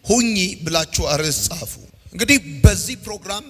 ሁኚ ብላችሁ አርዕስት ጻፉ። እንግዲህ በዚህ ፕሮግራም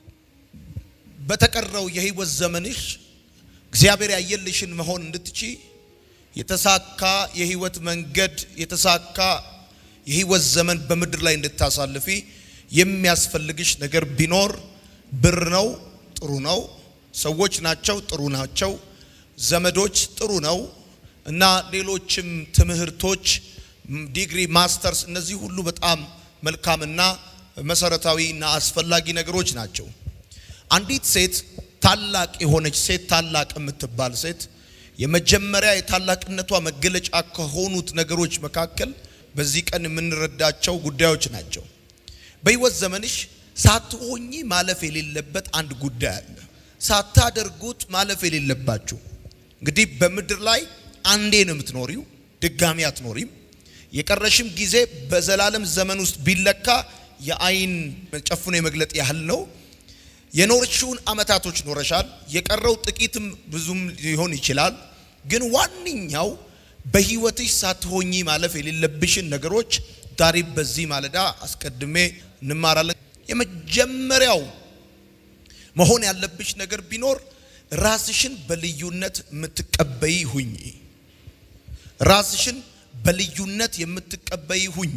በተቀረው የህይወት ዘመንሽ እግዚአብሔር ያየልሽን መሆን እንድትቺ የተሳካ የህይወት መንገድ የተሳካ የህይወት ዘመን በምድር ላይ እንድታሳልፊ የሚያስፈልግሽ ነገር ቢኖር ብር ነው፣ ጥሩ ነው። ሰዎች ናቸው፣ ጥሩ ናቸው። ዘመዶች ጥሩ ነው እና ሌሎችም ትምህርቶች ዲግሪ፣ ማስተርስ እነዚህ ሁሉ በጣም መልካምና መሰረታዊ እና አስፈላጊ ነገሮች ናቸው። አንዲት ሴት ታላቅ የሆነች ሴት ታላቅ የምትባል ሴት የመጀመሪያ የታላቅነቷ መገለጫ ከሆኑት ነገሮች መካከል በዚህ ቀን የምንረዳቸው ጉዳዮች ናቸው። በህይወት ዘመንሽ ሳትሆኚ ማለፍ የሌለበት አንድ ጉዳይ አለ። ሳታደርጉት ማለፍ የሌለባችሁ እንግዲህ በምድር ላይ አንዴ ነው የምትኖሪው፣ ድጋሚ አትኖሪም። የቀረሽም ጊዜ በዘላለም ዘመን ውስጥ ቢለካ የአይን ጨፍኖ የመግለጥ ያህል ነው። የኖርሽውን አመታቶች ኖረሻል። የቀረው ጥቂትም ብዙም ሊሆን ይችላል። ግን ዋነኛው በህይወትሽ ሳትሆኚ ማለፍ የሌለብሽን ነገሮች ዛሬ በዚህ ማለዳ አስቀድሜ እንማራለን። የመጀመሪያው መሆን ያለብሽ ነገር ቢኖር ራስሽን በልዩነት የምትቀበይ ሁኚ። ራስሽን በልዩነት የምትቀበይ ሁኚ።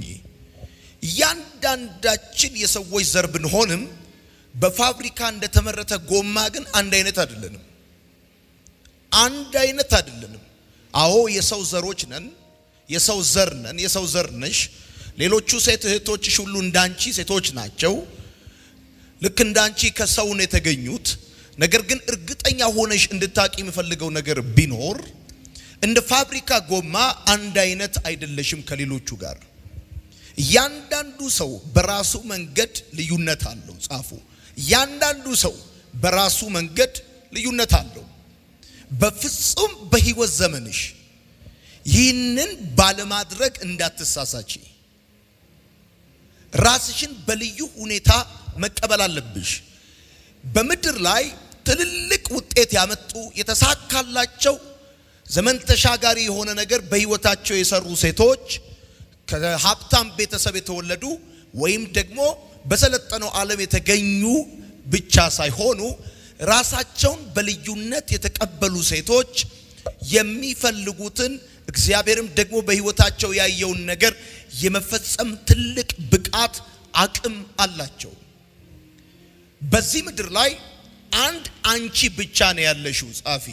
እያንዳንዳችን የሰዎች ዘር ብንሆንም በፋብሪካ እንደተመረተ ጎማ ግን አንድ አይነት አይደለንም። አንድ አይነት አይደለንም። አዎ የሰው ዘሮች ነን፣ የሰው ዘር ነን፣ የሰው ዘር ነሽ። ሌሎቹ ሴት እህቶችሽ ሁሉ እንዳንቺ ሴቶች ናቸው። ልክ እንዳንቺ ከሰው ነው የተገኙት። ነገር ግን እርግጠኛ ሆነሽ እንድታቂ የምፈልገው ነገር ቢኖር እንደ ፋብሪካ ጎማ አንድ አይነት አይደለሽም ከሌሎቹ ጋር። እያንዳንዱ ሰው በራሱ መንገድ ልዩነት አለው። ጻፉ። እያንዳንዱ ሰው በራሱ መንገድ ልዩነት አለው። በፍጹም በህይወት ዘመንሽ ይህንን ባለማድረግ እንዳትሳሳቺ። ራስሽን በልዩ ሁኔታ መቀበል አለብሽ። በምድር ላይ ትልልቅ ውጤት ያመጡ የተሳካላቸው ዘመን ተሻጋሪ የሆነ ነገር በህይወታቸው የሰሩ ሴቶች ከሀብታም ቤተሰብ የተወለዱ ወይም ደግሞ በሰለጠነው ዓለም የተገኙ ብቻ ሳይሆኑ ራሳቸውን በልዩነት የተቀበሉ ሴቶች የሚፈልጉትን እግዚአብሔርም ደግሞ በህይወታቸው ያየውን ነገር የመፈጸም ትልቅ ብቃት አቅም አላቸው። በዚህ ምድር ላይ አንድ አንቺ ብቻ ነው ያለሽው። ጻፊ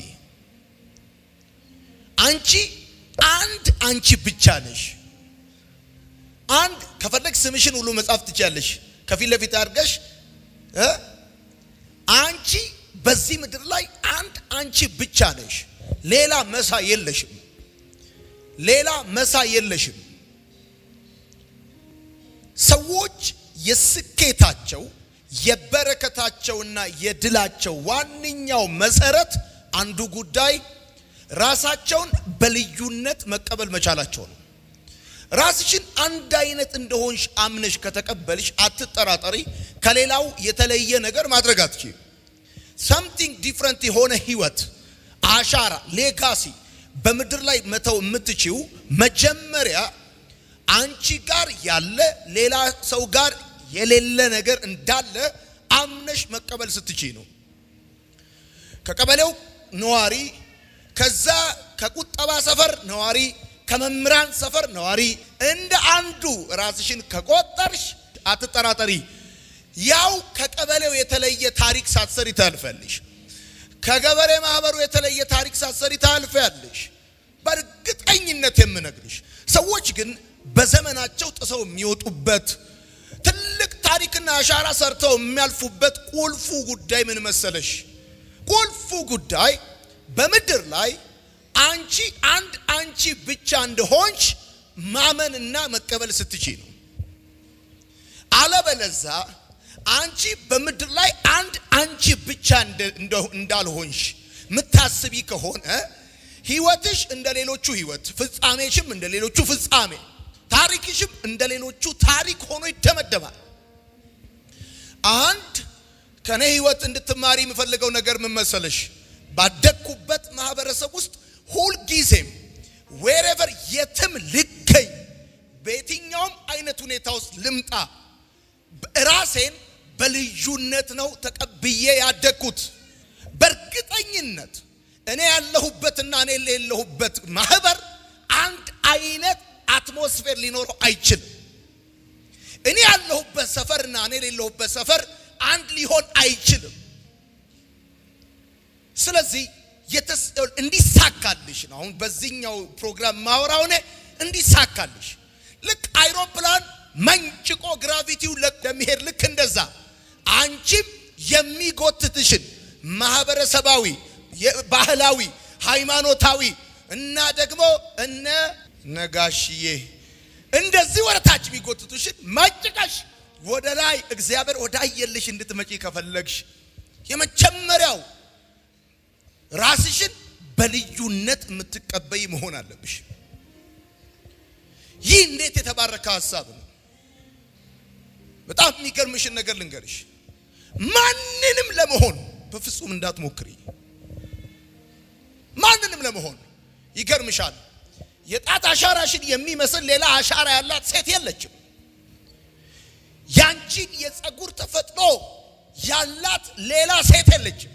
አንቺ አንድ አንቺ ብቻ ነሽ። አንድ ከፈለግ ስምሽን ሁሉ መጻፍ ትችያለሽ ከፊት ለፊት አድርገሽ አንቺ በዚህ ምድር ላይ አንድ አንቺ ብቻ ነሽ። ሌላ መሳ የለሽም። ሌላ መሳ የለሽም። ሰዎች የስኬታቸው የበረከታቸውና የድላቸው ዋነኛው መሰረት አንዱ ጉዳይ ራሳቸውን በልዩነት መቀበል መቻላቸው ነው። ራስሽን አንድ አይነት እንደሆንሽ አምነሽ ከተቀበልሽ አትጠራጠሪ፣ ከሌላው የተለየ ነገር ማድረግ አትችይም። ሰምቲንግ ዲፍረንት የሆነ ህይወት፣ አሻራ፣ ሌጋሲ በምድር ላይ መተው የምትችው መጀመሪያ አንቺ ጋር ያለ ሌላ ሰው ጋር የሌለ ነገር እንዳለ አምነሽ መቀበል ስትችይ ነው። ከቀበሌው ነዋሪ፣ ከዛ ከቁጠባ ሰፈር ነዋሪ ከመምህራን ሰፈር ነዋሪ እንደ አንዱ ራስሽን ከቆጠርሽ አትጠራጠሪ፣ ያው ከቀበሌው የተለየ ታሪክ ሳትሰሪ ታልፈልሽ። ከገበሬ ማህበሩ የተለየ ታሪክ ሳትሰሪ ታልፊያለሽ። በእርግጠኝነት የምነግርሽ ሰዎች ግን በዘመናቸው ጥሰው የሚወጡበት ትልቅ ታሪክና አሻራ ሰርተው የሚያልፉበት ቁልፉ ጉዳይ ምን መሰለሽ? ቁልፉ ጉዳይ በምድር ላይ አንቺ አንድ አንቺ ብቻ እንደሆንሽ ማመንና መቀበል ስትችይ ነው። አለበለዛ አንቺ በምድር ላይ አንድ አንቺ ብቻ እንዳልሆንሽ ምታስቢ ከሆነ ህይወትሽ እንደ ሌሎቹ ህይወት፣ ፍጻሜሽም እንደ ሌሎቹ ፍጻሜ፣ ታሪክሽም እንደ ሌሎቹ ታሪክ ሆኖ ይደመደማል። አንድ ከኔ ህይወት እንድትማሪ የምፈልገው ነገር ምን መሰለሽ? ባደግኩበት ማህበረሰብ ውስጥ ሁልጊዜም ዌሬቨር የትም ልገኝ በየትኛውም አይነት ሁኔታ ውስጥ ልምጣ፣ ራሴን በልዩነት ነው ተቀብዬ ያደግኩት። በእርግጠኝነት እኔ ያለሁበትና እኔ የሌለሁበት ማህበር አንድ አይነት አትሞስፌር ሊኖረው አይችልም። እኔ ያለሁበት ሰፈርና እኔ የሌለሁበት ሰፈር አንድ ሊሆን አይችልም። ስለዚህ እንዲሳካልሽ ነው አሁን በዚህኛው ፕሮግራም ማወራው እኔ እንዲሳካልሽ ልክ አይሮፕላን መንጭቆ ግራቪቲው ለሚሄድ ልክ እንደዛ አንቺም የሚጎትትሽን ማህበረሰባዊ፣ ባህላዊ፣ ሃይማኖታዊ እና ደግሞ እነ ነጋሽዬ እንደዚህ ወደ ታች የሚጎትቱሽን መንጭቀሽ ወደ ላይ እግዚአብሔር ወዳየልሽ እንድትመጪ ከፈለግሽ የመጀመሪያው ራስሽን በልዩነት የምትቀበይ መሆን አለብሽ። ይህ እንዴት የተባረከ ሀሳብ ነው! በጣም የሚገርምሽን ነገር ልንገርሽ። ማንንም ለመሆን በፍጹም እንዳትሞክሪ። ማንንም ለመሆን ይገርምሻል። የጣት አሻራሽን የሚመስል ሌላ አሻራ ያላት ሴት የለችም። ያንቺን የፀጉር ተፈጥሮ ያላት ሌላ ሴት የለችም።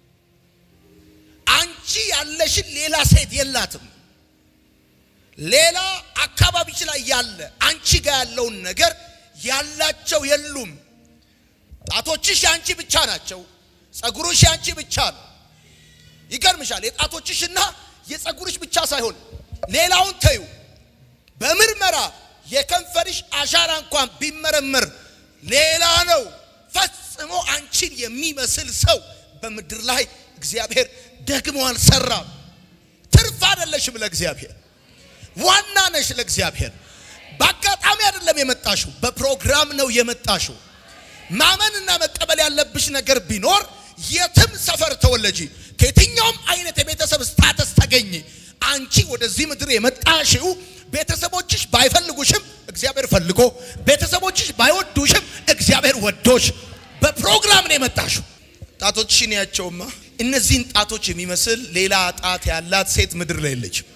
አንቺ ያለሽን ሌላ ሴት የላትም። ሌላ አካባቢሽ ላይ ያለ አንቺ ጋር ያለውን ነገር ያላቸው የሉም። ጣቶችሽ ያንቺ ብቻ ናቸው። ፀጉርሽ ያንቺ ብቻ ነው። ይገርምሻል። የጣቶችሽና የፀጉርሽ ብቻ ሳይሆን ሌላውን ተዩ። በምርመራ የከንፈርሽ አሻራ እንኳን ቢመረመር ሌላ ነው። ፈጽሞ አንቺን የሚመስል ሰው በምድር ላይ እግዚአብሔር ደግሞ አልሰራም። ትርፍ አይደለሽም ለእግዚአብሔር፣ ዋና ነሽ ለእግዚአብሔር። በአጋጣሚ አይደለም የመጣሽው፣ በፕሮግራም ነው የመጣሽው። ማመንና መቀበል ያለብሽ ነገር ቢኖር የትም ሰፈር ተወለጂ፣ ከየትኛውም አይነት የቤተሰብ ስታተስ ተገኝ፣ አንቺ ወደዚህ ምድር የመጣሽው ቤተሰቦችሽ ባይፈልጉሽም እግዚአብሔር ፈልጎ፣ ቤተሰቦችሽ ባይወዱሽም እግዚአብሔር ወዶሽ በፕሮግራም ነው የመጣሽው። ጣቶችሽን ያቸውማ እነዚህን ጣቶች የሚመስል ሌላ ጣት ያላት ሴት ምድር ላይ የለችም።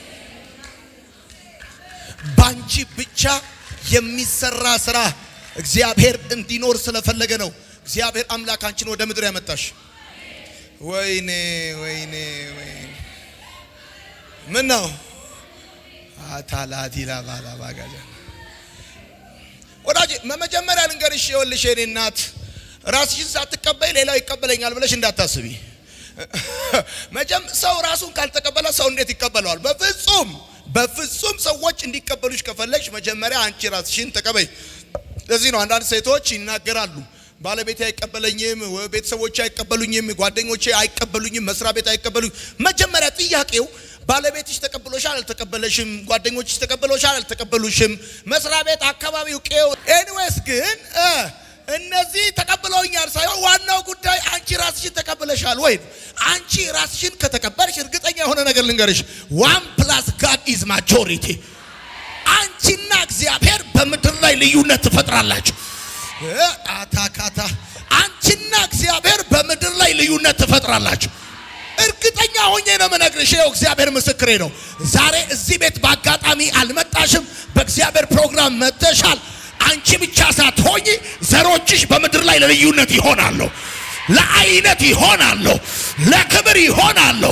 ባንቺ ብቻ የሚሰራ ስራ እግዚአብሔር እንዲኖር ስለፈለገ ነው እግዚአብሔር አምላክ አንቺን ወደ ምድር ያመጣሽ። ወይኔ ወይኔ ወይኔ ምን ነው አታላቲላ ባላ ባጋጃ ወዳጅ መጀመሪያ ልንገርሽ፣ ይኸውልሽ የኔ እናት ራስሽን ሳትቀበይ ሌላው ይቀበለኛል ብለሽ እንዳታስቢ። መጀም ሰው ራሱን ካልተቀበለ ሰው እንዴት ይቀበለዋል? በፍጹም በፍጹም። ሰዎች እንዲቀበሉሽ ከፈለግሽ መጀመሪያ አንቺ ራስሽን ተቀበይ። ለዚህ ነው አንዳንድ ሴቶች ይናገራሉ፣ ባለቤቴ አይቀበለኝም፣ ቤተሰቦቼ አይቀበሉኝም፣ ጓደኞቼ አይቀበሉኝም፣ መስሪያ ቤት አይቀበሉኝም። መጀመሪያ ጥያቄው ባለቤትሽ ተቀብሎሻል አልተቀበለሽም? ጓደኞችሽ ተቀብሎሻል አልተቀበሉሽም? መስሪያ ቤት፣ አካባቢው፣ ቄው ኤኒዌይስ ግን እነዚህ ተቀብለውኛል ሳይሆን ዋናው ጉዳይ አንቺ ራስሽን ተቀብለሻል ወይ? አንቺ ራስሽን ከተቀበልሽ እርግጠኛ የሆነ ነገር ልንገርሽ፣ ዋን ፕላስ ጋድ ኢዝ ማጆሪቲ። አንቺና እግዚአብሔር በምድር ላይ ልዩነት ትፈጥራላችሁ። አታካታ አንቺና እግዚአብሔር በምድር ላይ ልዩነት ትፈጥራላችሁ። እርግጠኛ ሆኜ ነው የምነግርሽ። ይኸው እግዚአብሔር ምስክሬ ነው። ዛሬ እዚህ ቤት በአጋጣሚ አልመጣሽም፣ በእግዚአብሔር ፕሮግራም መጥተሻል። አንቺ ብቻ ሳትሆኝ ዘሮችሽ በምድር ላይ ለልዩነት ይሆናሉ፣ ለአይነት ይሆናሉ፣ ለክብር ይሆናሉ።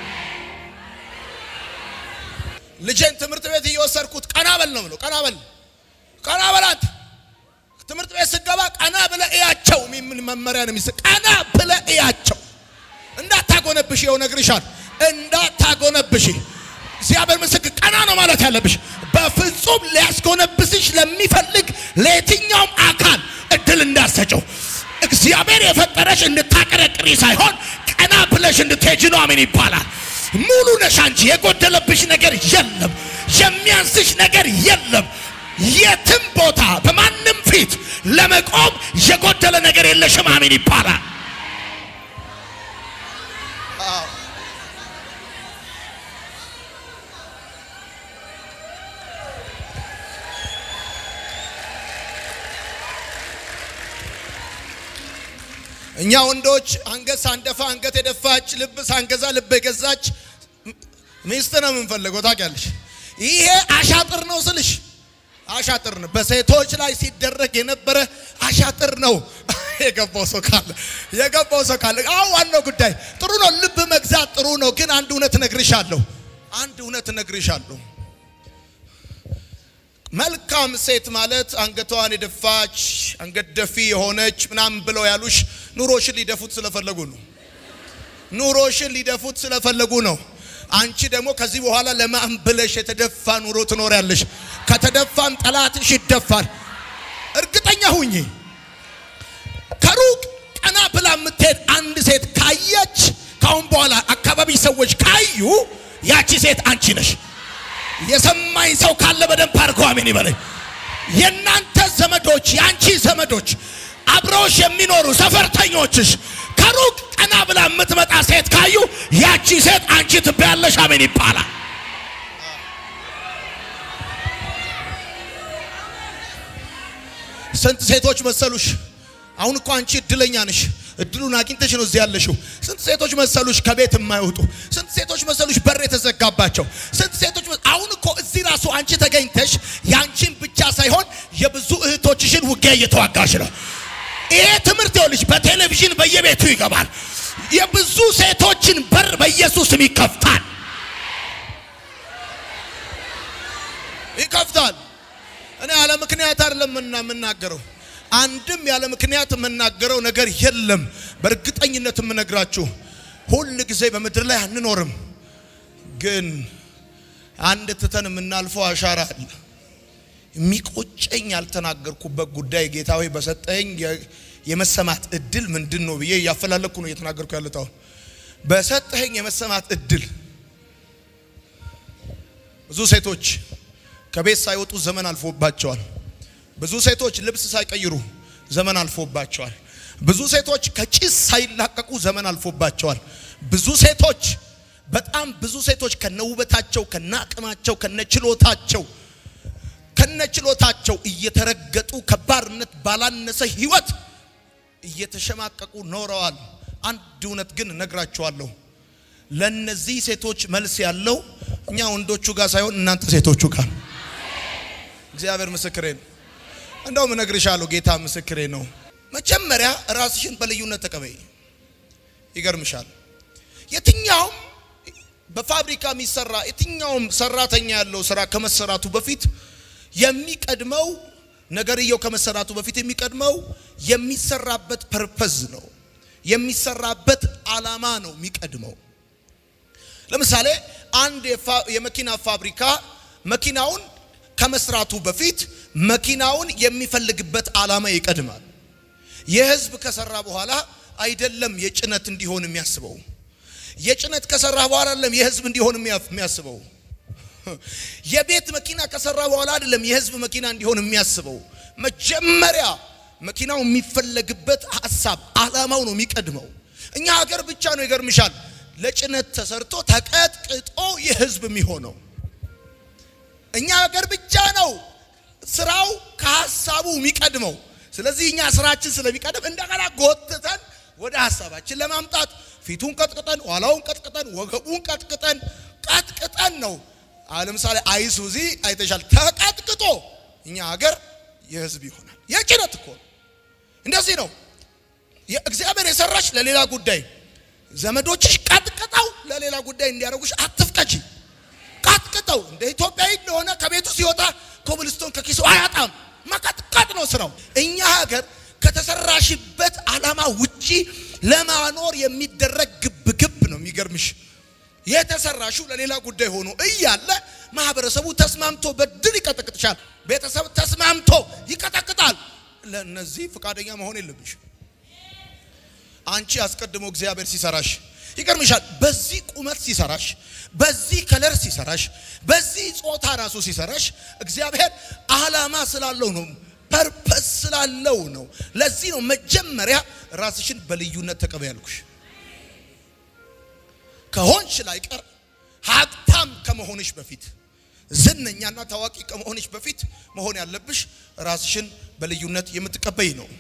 ልጄን ትምህርት ቤት እየወሰድኩት ቀና በል ነው የምለው። ቀና በል ቀና በላት። ትምህርት ቤት ስገባ ቀና ብለ እያቸው የሚል መመሪያ ነው የሚሰጥ። ቀና ብለ እያቸው እንዳታጎነብሽ። ይኸው ነግርሻል፣ እንዳታጎነብሽ። እግዚአብሔር ምስክር፣ ቀና ነው ማለት ያለብሽ። በፍጹም ሊያስጎነብስሽ ለሚፈልግ ለየትኛውም አካል እድል እንዳሰጨው። እግዚአብሔር የፈጠረሽ እንድታቀረቅሪ ሳይሆን ቀና ብለሽ እንድትሄጂ ነው። አሜን ይባላል። ሙሉ ነሽ አንቺ። የጎደለብሽ ነገር የለም፣ የሚያንስሽ ነገር የለም። የትም ቦታ በማንም ፊት ለመቆም የጎደለ ነገር የለሽም። አሜን ይባላል። እኛ ወንዶች አንገት ሳንደፋ አንገት የደፋች ልብ ሳንገዛ ልብ የገዛች ሚስት ነው የምንፈልገው። ታውቂያለሽ፣ ይሄ አሻጥር ነው ስልሽ አሻጥር ነው። በሴቶች ላይ ሲደረግ የነበረ አሻጥር ነው። የገባው ሰው ካለ የገባው ሰው ካለ አዎ፣ ዋናው ጉዳይ ጥሩ ነው። ልብ መግዛት ጥሩ ነው። ግን አንድ እውነት እነግርሻለሁ፣ አንድ እውነት እነግርሻለሁ። መልካም ሴት ማለት አንገቷን የደፋች አንገት ደፊ የሆነች ምናምን ብለው ያሉሽ ኑሮሽን ሊደፉት ስለፈለጉ ነው። ኑሮሽን ሊደፉት ስለፈለጉ ነው። አንቺ ደግሞ ከዚህ በኋላ ለማን ብለሽ የተደፋ ኑሮ ትኖሪያለሽ። ከተደፋም ጠላትሽ ይደፋል። እርግጠኛ ሁኚ። ከሩቅ ቀና ብላ የምትሄድ አንድ ሴት ካየች ካሁን በኋላ አካባቢ ሰዎች ካዩ ያቺ ሴት አንቺ ነሽ። የሰማኝ ሰው ካለ በደንብ አድርጎ አሜን ይበለኝ። የእናንተ ዘመዶች፣ የአንቺ ዘመዶች፣ አብረውሽ የሚኖሩ ሰፈርተኞችሽ ከሩቅ ቀና ብላ የምትመጣ ሴት ካዩ ያቺ ሴት አንቺ ትባያለሽ። አሜን ይባላል። ስንት ሴቶች መሰሉሽ? አሁን እኮ አንቺ እድለኛ ነሽ። እድሉን አግኝተሽ ነው እዚህ ያለሽው። ስንት ሴቶች መሰሉሽ ከቤት የማይወጡ? ስንት ሴቶች መሰሉሽ በር የተዘጋባቸው? ስንት ሴቶች አሁን እኮ እዚህ ራሱ አንቺ ተገኝተሽ ያንቺን ብቻ ሳይሆን የብዙ እህቶችሽን ውጊያ እየተዋጋሽ ነው። ይሄ ትምህርት ይኸውልሽ በቴሌቪዥን በየቤቱ ይገባል። የብዙ ሴቶችን በር በኢየሱስም ይከፍታል ይከፍታል። እኔ ያለ ምክንያት አይደለም የምናገረው አንድም ያለ ምክንያት የምናገረው ነገር የለም። በእርግጠኝነት የምነግራችሁ ሁል ጊዜ በምድር ላይ አንኖርም፣ ግን አንድ ትተን የምናልፈው አሻራ አለ። የሚቆጨኝ ያልተናገርኩበት ጉዳይ ጌታ ሆይ በሰጠኝ የመሰማት እድል ምንድን ነው ብዬ እያፈላለኩ ነው እየተናገርኩ ያለሁት። አሁን በሰጠኝ የመሰማት እድል ብዙ ሴቶች ከቤት ሳይወጡ ዘመን አልፎባቸዋል። ብዙ ሴቶች ልብስ ሳይቀይሩ ዘመን አልፎባቸዋል። ብዙ ሴቶች ከጭስ ሳይላቀቁ ዘመን አልፎባቸዋል። ብዙ ሴቶች በጣም ብዙ ሴቶች ከነውበታቸው ከነአቅማቸው ከነችሎታቸው ከነችሎታቸው እየተረገጡ ከባርነት ባላነሰ ሕይወት እየተሸማቀቁ ኖረዋል። አንድ እውነት ግን እነግራችኋለሁ። ለነዚህ ሴቶች መልስ ያለው እኛ ወንዶቹ ጋር ሳይሆን እናንተ ሴቶቹ ጋር። እግዚአብሔር ምስክሬ ነው። እንደውም እነግርሻለሁ፣ ጌታ ምስክሬ ነው። መጀመሪያ ራስሽን በልዩነት ተቀበይ። ይገርምሻል። የትኛውም በፋብሪካ የሚሰራ የትኛውም ሰራተኛ ያለው ስራ ከመሰራቱ በፊት የሚቀድመው ነገርየው ከመሰራቱ በፊት የሚቀድመው የሚሰራበት ፐርፐዝ ነው። የሚሰራበት ዓላማ ነው የሚቀድመው። ለምሳሌ አንድ የመኪና ፋብሪካ መኪናውን ከመስራቱ በፊት መኪናውን የሚፈልግበት ዓላማ ይቀድማል። የህዝብ ከሰራ በኋላ አይደለም የጭነት እንዲሆን የሚያስበው። የጭነት ከሰራ በኋላ አይደለም የህዝብ እንዲሆን የሚያስበው። የቤት መኪና ከሰራ በኋላ አይደለም የህዝብ መኪና እንዲሆን የሚያስበው። መጀመሪያ መኪናው የሚፈለግበት ሀሳብ ዓላማው ነው የሚቀድመው። እኛ ሀገር ብቻ ነው ይገርምሻል፣ ለጭነት ተሰርቶ ተቀጥቅጦ የህዝብ የሚሆነው እኛ ሀገር ብቻ ነው ስራው ከሀሳቡ የሚቀድመው። ስለዚህ እኛ ስራችን ስለሚቀድም እንደገና ጎትተን ወደ ሀሳባችን ለማምጣት ፊቱን ቀጥቅጠን፣ ኋላውን ቀጥቅጠን፣ ወገቡን ቀጥቅጠን ቀጥቅጠን ነው። ለምሳሌ አይሱዚ አይተሻል፣ ተቀጥቅጦ እኛ ሀገር የህዝብ ይሆናል። የጭነት እኮ እንደዚህ ነው። እግዚአብሔር የሰራሽ ለሌላ ጉዳይ፣ ዘመዶችሽ ቀጥቅጠው ለሌላ ጉዳይ እንዲያደርጉሽ አትፍቀጂ። ቀጥቅጠው እንደ ኢትዮጵያዊ እንደሆነ ከቤቱ ሲወጣ ኮብልስቶን ከኪሱ አያጣም። መቀጥቀጥ ነው ስራው። እኛ ሀገር ከተሰራሽበት ዓላማ ውጪ ለማኖር የሚደረግ ግብ ግብ ነው። የሚገርምሽ የተሰራሽው ለሌላ ጉዳይ ሆኖ እያለ ማህበረሰቡ ተስማምቶ በድል ይቀጠቅጥሻል። ቤተሰብ ተስማምቶ ይቀጠቅጣል። ለነዚህ ፈቃደኛ መሆን የለብሽ። አንቺ አስቀድሞ እግዚአብሔር ሲሰራሽ ይገርምሻል። በዚህ ቁመት ሲሰራሽ፣ በዚህ ከለር ሲሰራሽ፣ በዚህ ጾታ ራሱ ሲሰራሽ እግዚአብሔር ዓላማ ስላለው ነው፣ ፐርፐስ ስላለው ነው። ለዚህ ነው መጀመሪያ ራስሽን በልዩነት ተቀበይ ያልኩሽ። ከሆንሽ ላይቀር ሀብታም ከመሆንሽ በፊት ዝነኛና ታዋቂ ከመሆንሽ በፊት መሆን ያለብሽ ራስሽን በልዩነት የምትቀበይ ነው።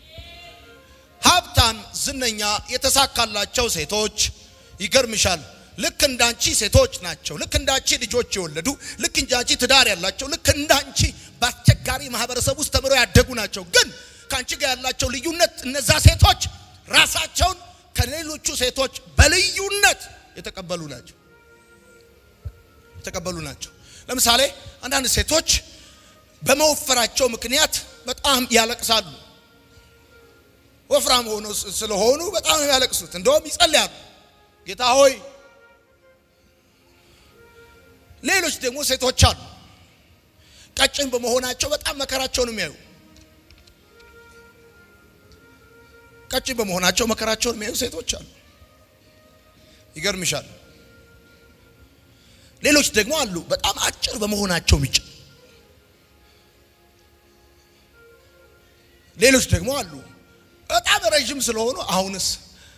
ሀብታም፣ ዝነኛ፣ የተሳካላቸው ሴቶች ይገርምሻል፣ ልክ እንዳንቺ ሴቶች ናቸው። ልክ እንዳንቺ ልጆች የወለዱ ልክ እንዳንቺ ትዳር ያላቸው ልክ እንዳንቺ በአስቸጋሪ ማህበረሰብ ውስጥ ተምረው ያደጉ ናቸው። ግን ከአንቺ ጋር ያላቸው ልዩነት እነዛ ሴቶች ራሳቸውን ከሌሎቹ ሴቶች በልዩነት የተቀበሉ ናቸው የተቀበሉ ናቸው። ለምሳሌ አንዳንድ ሴቶች በመወፈራቸው ምክንያት በጣም ያለቅሳሉ። ወፍራም ሆኖ ስለሆኑ በጣም ነው ያለቅሱት። እንደውም ይጸልያሉ፣ ጌታ ሆይ። ሌሎች ደግሞ ሴቶች አሉ ቀጭን በመሆናቸው በጣም መከራቸውን የሚያዩ ቀጭን በመሆናቸው መከራቸውን የሚያዩ ሴቶች አሉ። ይገርምሻል። ሌሎች ደግሞ አሉ በጣም አጭር በመሆናቸው ሚጭ ሌሎች ደግሞ አሉ በጣም ረዥም ስለሆኑ አሁንስ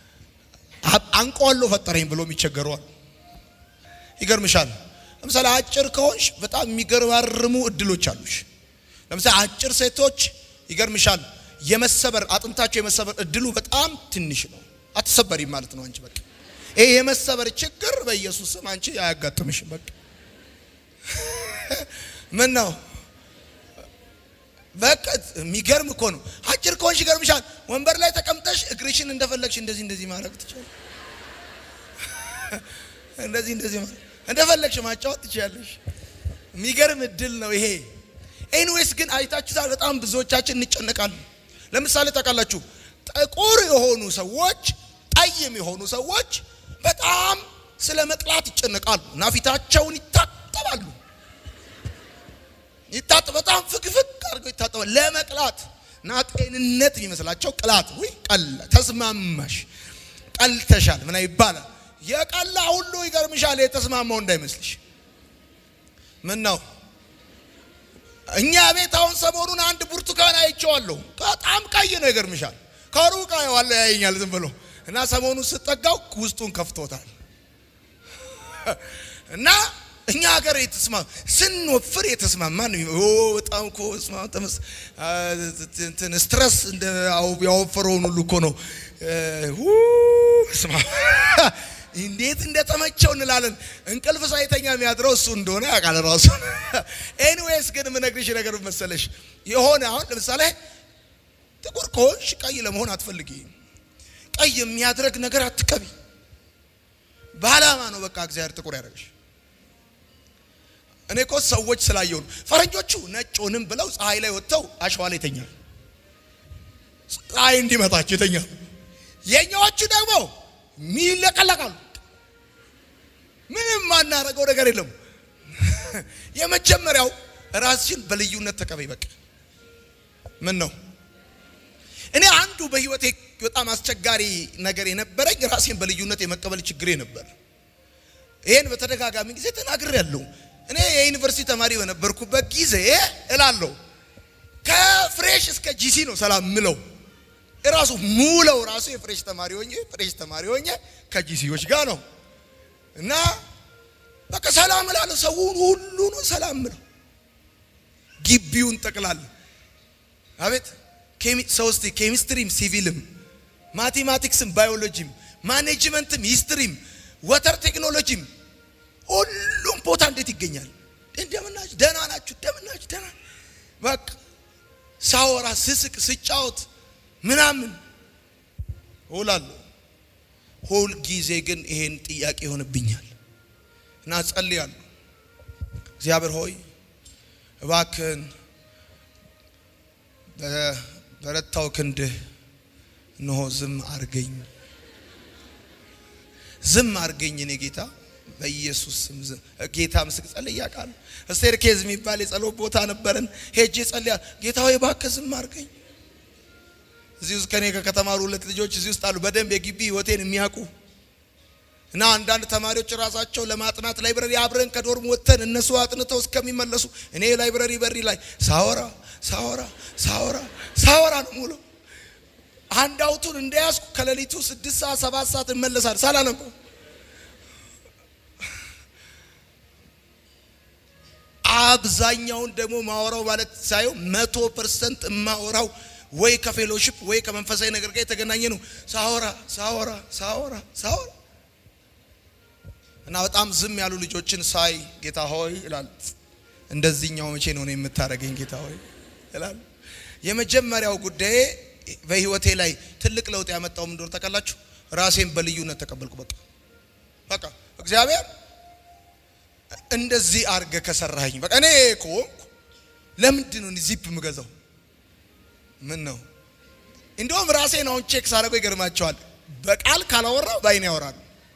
አንቆሎ ፈጠረኝ ብሎ የሚቸገረዋል። ይገርምሻል። ለምሳሌ አጭር ከሆንሽ በጣም የሚገራርሙ እድሎች አሉሽ። ለምሳሌ አጭር ሴቶች ይገርምሻል፣ የመሰበር አጥንታቸው የመሰበር እድሉ በጣም ትንሽ ነው። አትሰበሪም ማለት ነው አንቺ በቃ ይሄ የመሰበር ችግር በኢየሱስ ስም አንቺ አያጋጥምሽም። በቃ ምን ነው በቃ የሚገርም እኮ ነው። አጭር ከሆንሽ ይገርምሻል። ወንበር ላይ ተቀምጠሽ እግርሽን እንደፈለግሽ እንደዚህ እንደዚህ ማድረግ ትችላለሽ። እንደዚህ እንደዚህ ማድረግ እንደፈለግሽ ማጫወት ትችላለሽ። የሚገርም እድል ነው ይሄ። ኤኒዌይስ ግን አይታችሁታል። በጣም ብዙዎቻችን እንጨነቃለን። ለምሳሌ ታውቃላችሁ፣ ጥቁር የሆኑ ሰዎች ጠይም የሆኑ ሰዎች በጣም ስለ መቅላት ይጨነቃሉ እና ፊታቸውን ይታጠባሉ። ይታጠ በጣም ፍግፍግ አድርገው ይታጠባሉ ለመቅላት እና ጤንነት የሚመስላቸው ቅላት ወይ ቀላ ተስማማሽ፣ ቀልተሻል ምና ይባላል። የቀላ ሁሉ ይገርምሻል፣ የተስማማው እንዳይመስልሽ። ምን ነው እኛ ቤት አሁን ሰሞኑን አንድ ብርቱካን አይቼዋለሁ። በጣም ቀይ ነው፣ ይገርምሻል። ከሩቅ አየዋለሁ፣ ያየኛል ዝም ብሎ እና ሰሞኑን ስጠጋው ውስጡን ከፍቶታል። እና እኛ ሀገር የተስማ ስንወፍር የተስማማ በጣም እኮ እንትን ስትረስ ያወፈረውን ሁሉ እኮ ነው ስማ እንዴት እንደተመቸው እንላለን። እንቅልፍ ሳይተኛ የሚያድረው እሱ እንደሆነ ያውቃል ራሱ። ኤኒዌይስ ግን የምነግርሽ ነገር መሰለሽ የሆነ አሁን ለምሳሌ ጥቁር ከሆንሽ ቀይ ለመሆን አትፈልጊ። ቀይ የሚያድረግ ነገር አትቀቢ። በዓላማ ነው በቃ እግዚአብሔር ጥቁር ያደረግሽ። እኔ እኮ ሰዎች ስላየው ነው። ፈረንጆቹ ነጭውንም ብለው ፀሐይ ላይ ወጥተው አሸዋ ላይ ይተኛል፣ ፀሐይ እንዲመታቸው ይተኛል። የኛዎቹ ደግሞ ሚለቀለቃሉ። ምንም ማናረገው ነገር የለም። የመጀመሪያው ራስሽን በልዩነት ተቀበይ። በቃ ምን ነው እኔ አንዱ በህይወቴ በጣም አስቸጋሪ ነገር የነበረኝ ራሴን በልዩነት የመቀበል ችግሬ ነበር። ይሄን በተደጋጋሚ ጊዜ ተናግሬያለሁ። እኔ የዩኒቨርሲቲ ተማሪ በነበርኩበት ጊዜ እላለሁ ከፍሬሽ እስከ ጂሲ ነው ሰላም ምለው ራሱ ሙለው ራሱ የፍሬሽ ተማሪ ሆኜ ፍሬሽ ተማሪ ሆኜ ከጂሲዎች ጋር ነው እና በቃ ሰላም እላለሁ። ሰውን ሁሉ ነው ሰላም ምለው ግቢውን ጠቅላላ አቤት ሶስት ኬሚስትሪም፣ ሲቪልም፣ ማቴማቲክስም፣ ባዮሎጂም፣ ማኔጅመንትም፣ ሂስትሪም፣ ወተር ቴክኖሎጂም ሁሉም ቦታ እንዴት ይገኛል? እንደምናችሁ ደህና ናችሁ? እንደምናችሁ ደህና በቃ ሳወራ ስስቅ ስጫወት ምናምን እውላለሁ። ሁል ጊዜ ግን ይሄን ጥያቄ ይሆንብኛል እና ጸልያለሁ። እግዚአብሔር ሆይ እባክህን በረታው ክንድህ እነሆ ዝም አርገኝ፣ ዝም አርገኝ። እኔ ጌታ በኢየሱስ ስም ጌታ ምስክ ጸልይ ያውቃል። እስቴር ኬዝ የሚባል የጸሎት ቦታ ነበረን። ሄጄ ጸልያ ጌታ ሆይ እባክህ ዝም አርገኝ። እዚህ ውስጥ ከኔ ከተማሩ ሁለት ልጆች እዚህ ውስጥ አሉ፣ በደንብ የግቢ ህይወቴን የሚያውቁ እና አንዳንድ ተማሪዎች ራሳቸው ለማጥናት ላይብረሪ አብረን ከዶርም ወጥተን እነሱ አጥንተው እስከሚመለሱ እኔ ላይብረሪ በሪ ላይ ሳወራ ሳወራ ሳወራ ሳወራ ነው ሙሉ አንድ አውቱን እንደያዝኩ ከሌሊቱ ስድስት ሰዓት ሰባት ሰዓት እመለሳል ሳላነበው አብዛኛውን ደግሞ ማወራው ማለት ሳየው መቶ ፐርሰንት የማወራው ወይ ከፌሎሺፕ ወይ ከመንፈሳዊ ነገር ጋር የተገናኘ ነው። ሳወራ ሳወራ ሳወራ ሳወራ እና በጣም ዝም ያሉ ልጆችን ሳይ ጌታ ሆይ ይላል። እንደዚህኛው መቼ ነው እኔ የምታደርገኝ ጌታ ሆይ ይላል። የመጀመሪያው ጉዳይ በህይወቴ ላይ ትልቅ ለውጥ ያመጣው ምን እንደሆነ ታውቃላችሁ? ራሴን በልዩነት ተቀበልኩ። በቃ በቃ እግዚአብሔር እንደዚህ አርገ ከሰራኸኝ በቃ እኔ ከሆንኩ ለምንድን ነው ዚፕ የምገዛው? ምን ነው እንደውም ራሴን አሁን ቼክ ሳደርገው ይገርማቸዋል። በቃል ካላወራ በአይን ያወራሉ።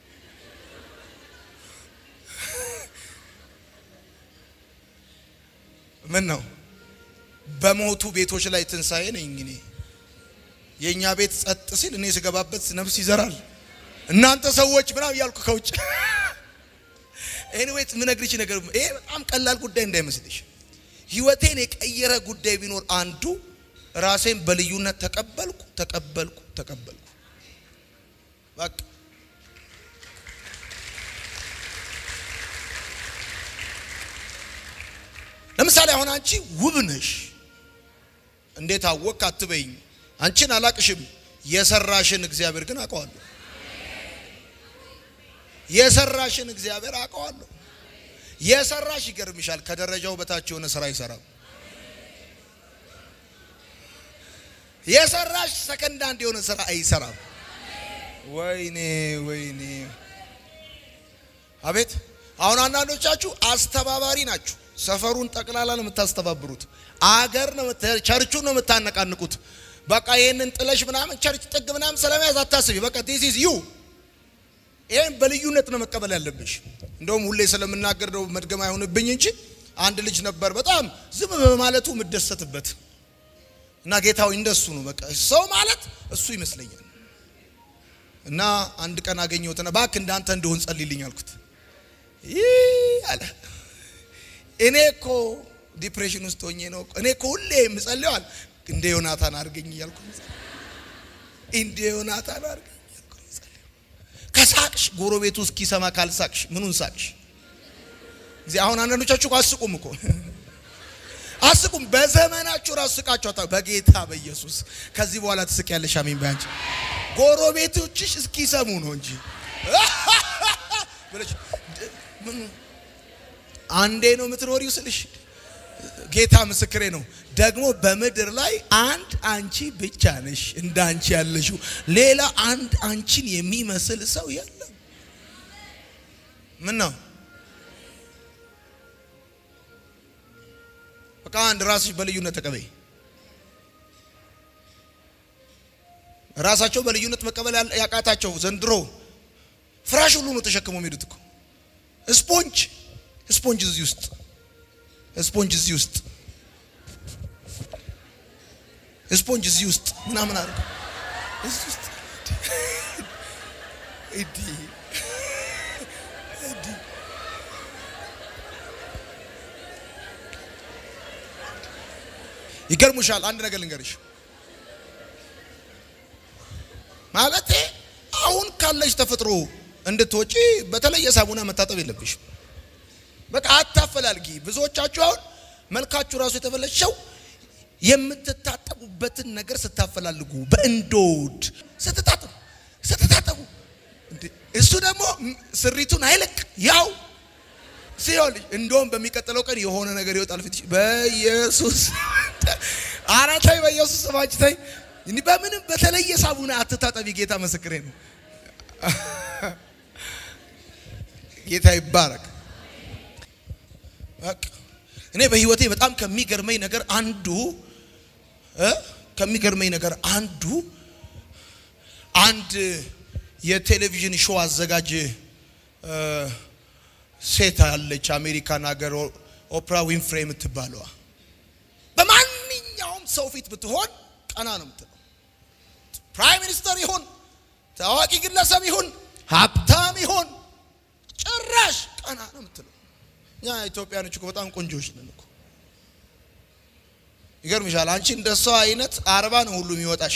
ምን ነው በሞቱ ቤቶች ላይ ትንሣኤ ነኝ እኔ። የእኛ ቤት ጸጥ ሲል እኔ ስገባበት ነፍስ ይዘራል። እናንተ ሰዎች ምናምን እያልኩ ከውጭ ኤኒዌይስ ምነግርሽ ነገር ይሄ በጣም ቀላል ጉዳይ እንዳይመስልሽ። ህይወቴን የቀየረ ጉዳይ ቢኖር አንዱ ራሴን በልዩነት ተቀበልኩ ተቀበልኩ ተቀበልኩ። በቃ ለምሳሌ አሁን አንቺ ውብ ነሽ። እንዴት አወቅ አትበይኝ። አንቺን አላቅሽም። የሰራሽን እግዚአብሔር ግን አውቀዋለሁ። የሰራሽን እግዚአብሔር አውቀዋለሁ። የሰራሽ ይገርምሻል፣ ከደረጃው በታች የሆነ ስራ አይሰራም። የሰራሽ ሰከንድ አንድ የሆነ ስራ አይሰራም። ወይኔ ወይኔ፣ አቤት! አሁን አንዳንዶቻችሁ አስተባባሪ ናችሁ። ሰፈሩን ጠቅላላ ነው የምታስተባብሩት። አገር ነው ቸርቹን ነው የምታነቃንቁት። በቃ ይህንን ጥለሽ ምናምን ቸርች ጥግ ምናምን ስለመያዝ አታስቢ። በቃ ዲስ ኢዝ ዩ ይህን በልዩነት ነው መቀበል ያለብሽ። እንደውም ሁሌ ስለምናገር ነው መድገም አይሆንብኝ እንጂ አንድ ልጅ ነበር በጣም ዝም በማለቱ የምደሰትበት እና ጌታዊ እንደሱ ነው በቃ ሰው ማለት እሱ ይመስለኛል። እና አንድ ቀን አገኘሁትና እባክህ እንዳንተ እንደሆን ጸልይልኝ አልኩት። ይህ አለ እኔ እኮ ዲፕሬሽን ውስጥ ሆኜ ነው እኔ እኮ ሁሌ የምጸልየዋል እንደ ዮናታን አድርገኝ እያልኩ እንደ ዮናታን አድርገኝ ከሳቅሽ ጎረቤቱ እስኪሰማ ካልሳቅሽ ምኑን ሳቅሽ? እዚህ አሁን አንዳንዶቻችሁ እኮ አስቁም እኮ አስቁም። በዘመናችሁ ራሱ ስቃችሁ አታ በጌታ በኢየሱስ ከዚህ በኋላ ትስቂያለሽ። አሜን ባንቺ ጎረቤቶችሽ እስኪሰሙ ነው እንጂ ብለሽ ምን አንዴ ነው የምትኖሪው ስልሽ ጌታ ምስክሬ ነው። ደግሞ በምድር ላይ አንድ አንቺ ብቻ ነሽ እንደ አንቺ ያለሽው፣ ሌላ አንድ አንቺን የሚመስል ሰው የለም። ምን ነው በቃ አንድ ራስሽ በልዩነት ተቀበይ። ራሳቸው በልዩነት መቀበል ያቃታቸው ዘንድሮ ፍራሽ ሁሉ ነው ተሸክመው የሚሄዱት እኮ ስፖንጅ ስፖንጅ እዚህ ውስጥ ስፖንጅ እዚህ ውስጥ ስፖንጅ እዚህ ውስጥ ምናምን አድርገው እዚህ ውስጥ እዲ እዲ ይገርሙሻል። አንድ ነገር ልንገርሽ ማለቴ አሁን ካለሽ ተፈጥሮ እንድትወጪ በተለየ ሳሙና መታጠብ የለብሽም። በቃ አታፈላልጊ። ብዙዎቻችሁ አሁን መልካችሁ ራሱ የተበለሸው የምትታጠቡበትን ነገር ስታፈላልጉ በእንዶድ ስትታጠቡ ስትታጠቡ እሱ ደግሞ ስሪቱን አይለቅ ያው ሲሆን እንደውም በሚቀጥለው ቀን የሆነ ነገር ይወጣል ፊትሽ። በኢየሱስ ኧረ ተይ፣ በኢየሱስ ስማች ተይ። በምንም በተለየ ሳሙና አትታጠቢ። ጌታ ምስክሬ ነው። ጌታ ይባረክ። እኔ በህይወቴ በጣም ከሚገርመኝ ነገር አንዱ ከሚገርመኝ ነገር አንዱ አንድ የቴሌቪዥን ሾው አዘጋጅ ሴት አለች፣ አሜሪካን ሀገር ኦፕራ ዊንፍሬ የምትባለዋ። በማንኛውም ሰው ፊት ብትሆን ቀና ነው የምትለው። ፕራይም ሚኒስተር ይሁን ታዋቂ ግለሰብ ይሁን ሀብታም ይሁን ጭራሽ ቀና ነው የምትለው። እኛ ኢትዮጵያኖች እኮ በጣም ቆንጆዎች ነን እኮ። ይገርምሻል። አንቺ እንደሷ አይነት አርባ ነው ሁሉ የሚወጣሽ።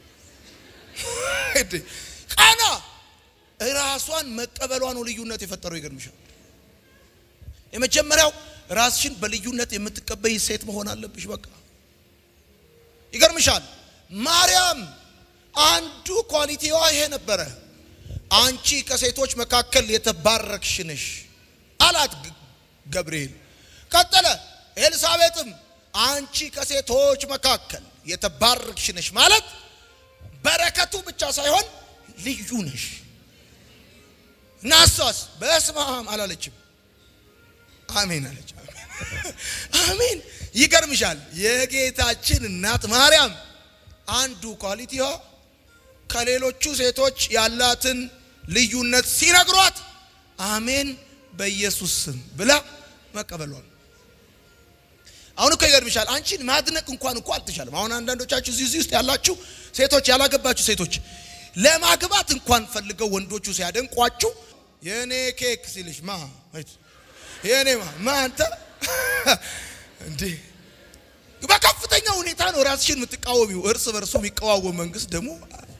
ቀና ራሷን መቀበሏ ነው ልዩነት የፈጠረው። ይገርምሻል። የመጀመሪያው ራስሽን በልዩነት የምትቀበይ ሴት መሆን አለብሽ። በቃ ይገርምሻል። ማርያም አንዱ ኳሊቲዋ ይሄ ነበረ። አንቺ ከሴቶች መካከል የተባረክሽ ነሽ አላት ገብርኤል። ቀጠለ ኤልሳቤጥም አንቺ ከሴቶች መካከል የተባረክሽ ነሽ ማለት በረከቱ ብቻ ሳይሆን ልዩ ነሽ እና እሷስ በስመ አብ አላለችም፣ አሜን አለች። አሜን። ይገርምሻል፣ የጌታችን እናት ማርያም አንዱ ኳሊቲዋ ከሌሎቹ ሴቶች ያላትን ልዩነት ሲነግሯት አሜን በኢየሱስ ስም ብላ መቀበሏል። አሁን እኮ ይገርምሻል፣ አንቺን ማድነቅ እንኳን እኮ አልተቻለም። አሁን አንዳንዶቻችሁ እዚህ እዚህ ውስጥ ያላችሁ ሴቶች ያላገባችሁ ሴቶች ለማግባት እንኳን ፈልገው ወንዶቹ ሲያደንቋችሁ የኔ ኬክ ሲልሽ ማ የኔ ማ ማ አንተ እንዴ በከፍተኛ ሁኔታ ነው ራስሽን የምትቃወሚው። እርስ በርሱ የሚቃወም መንግስት ደግሞ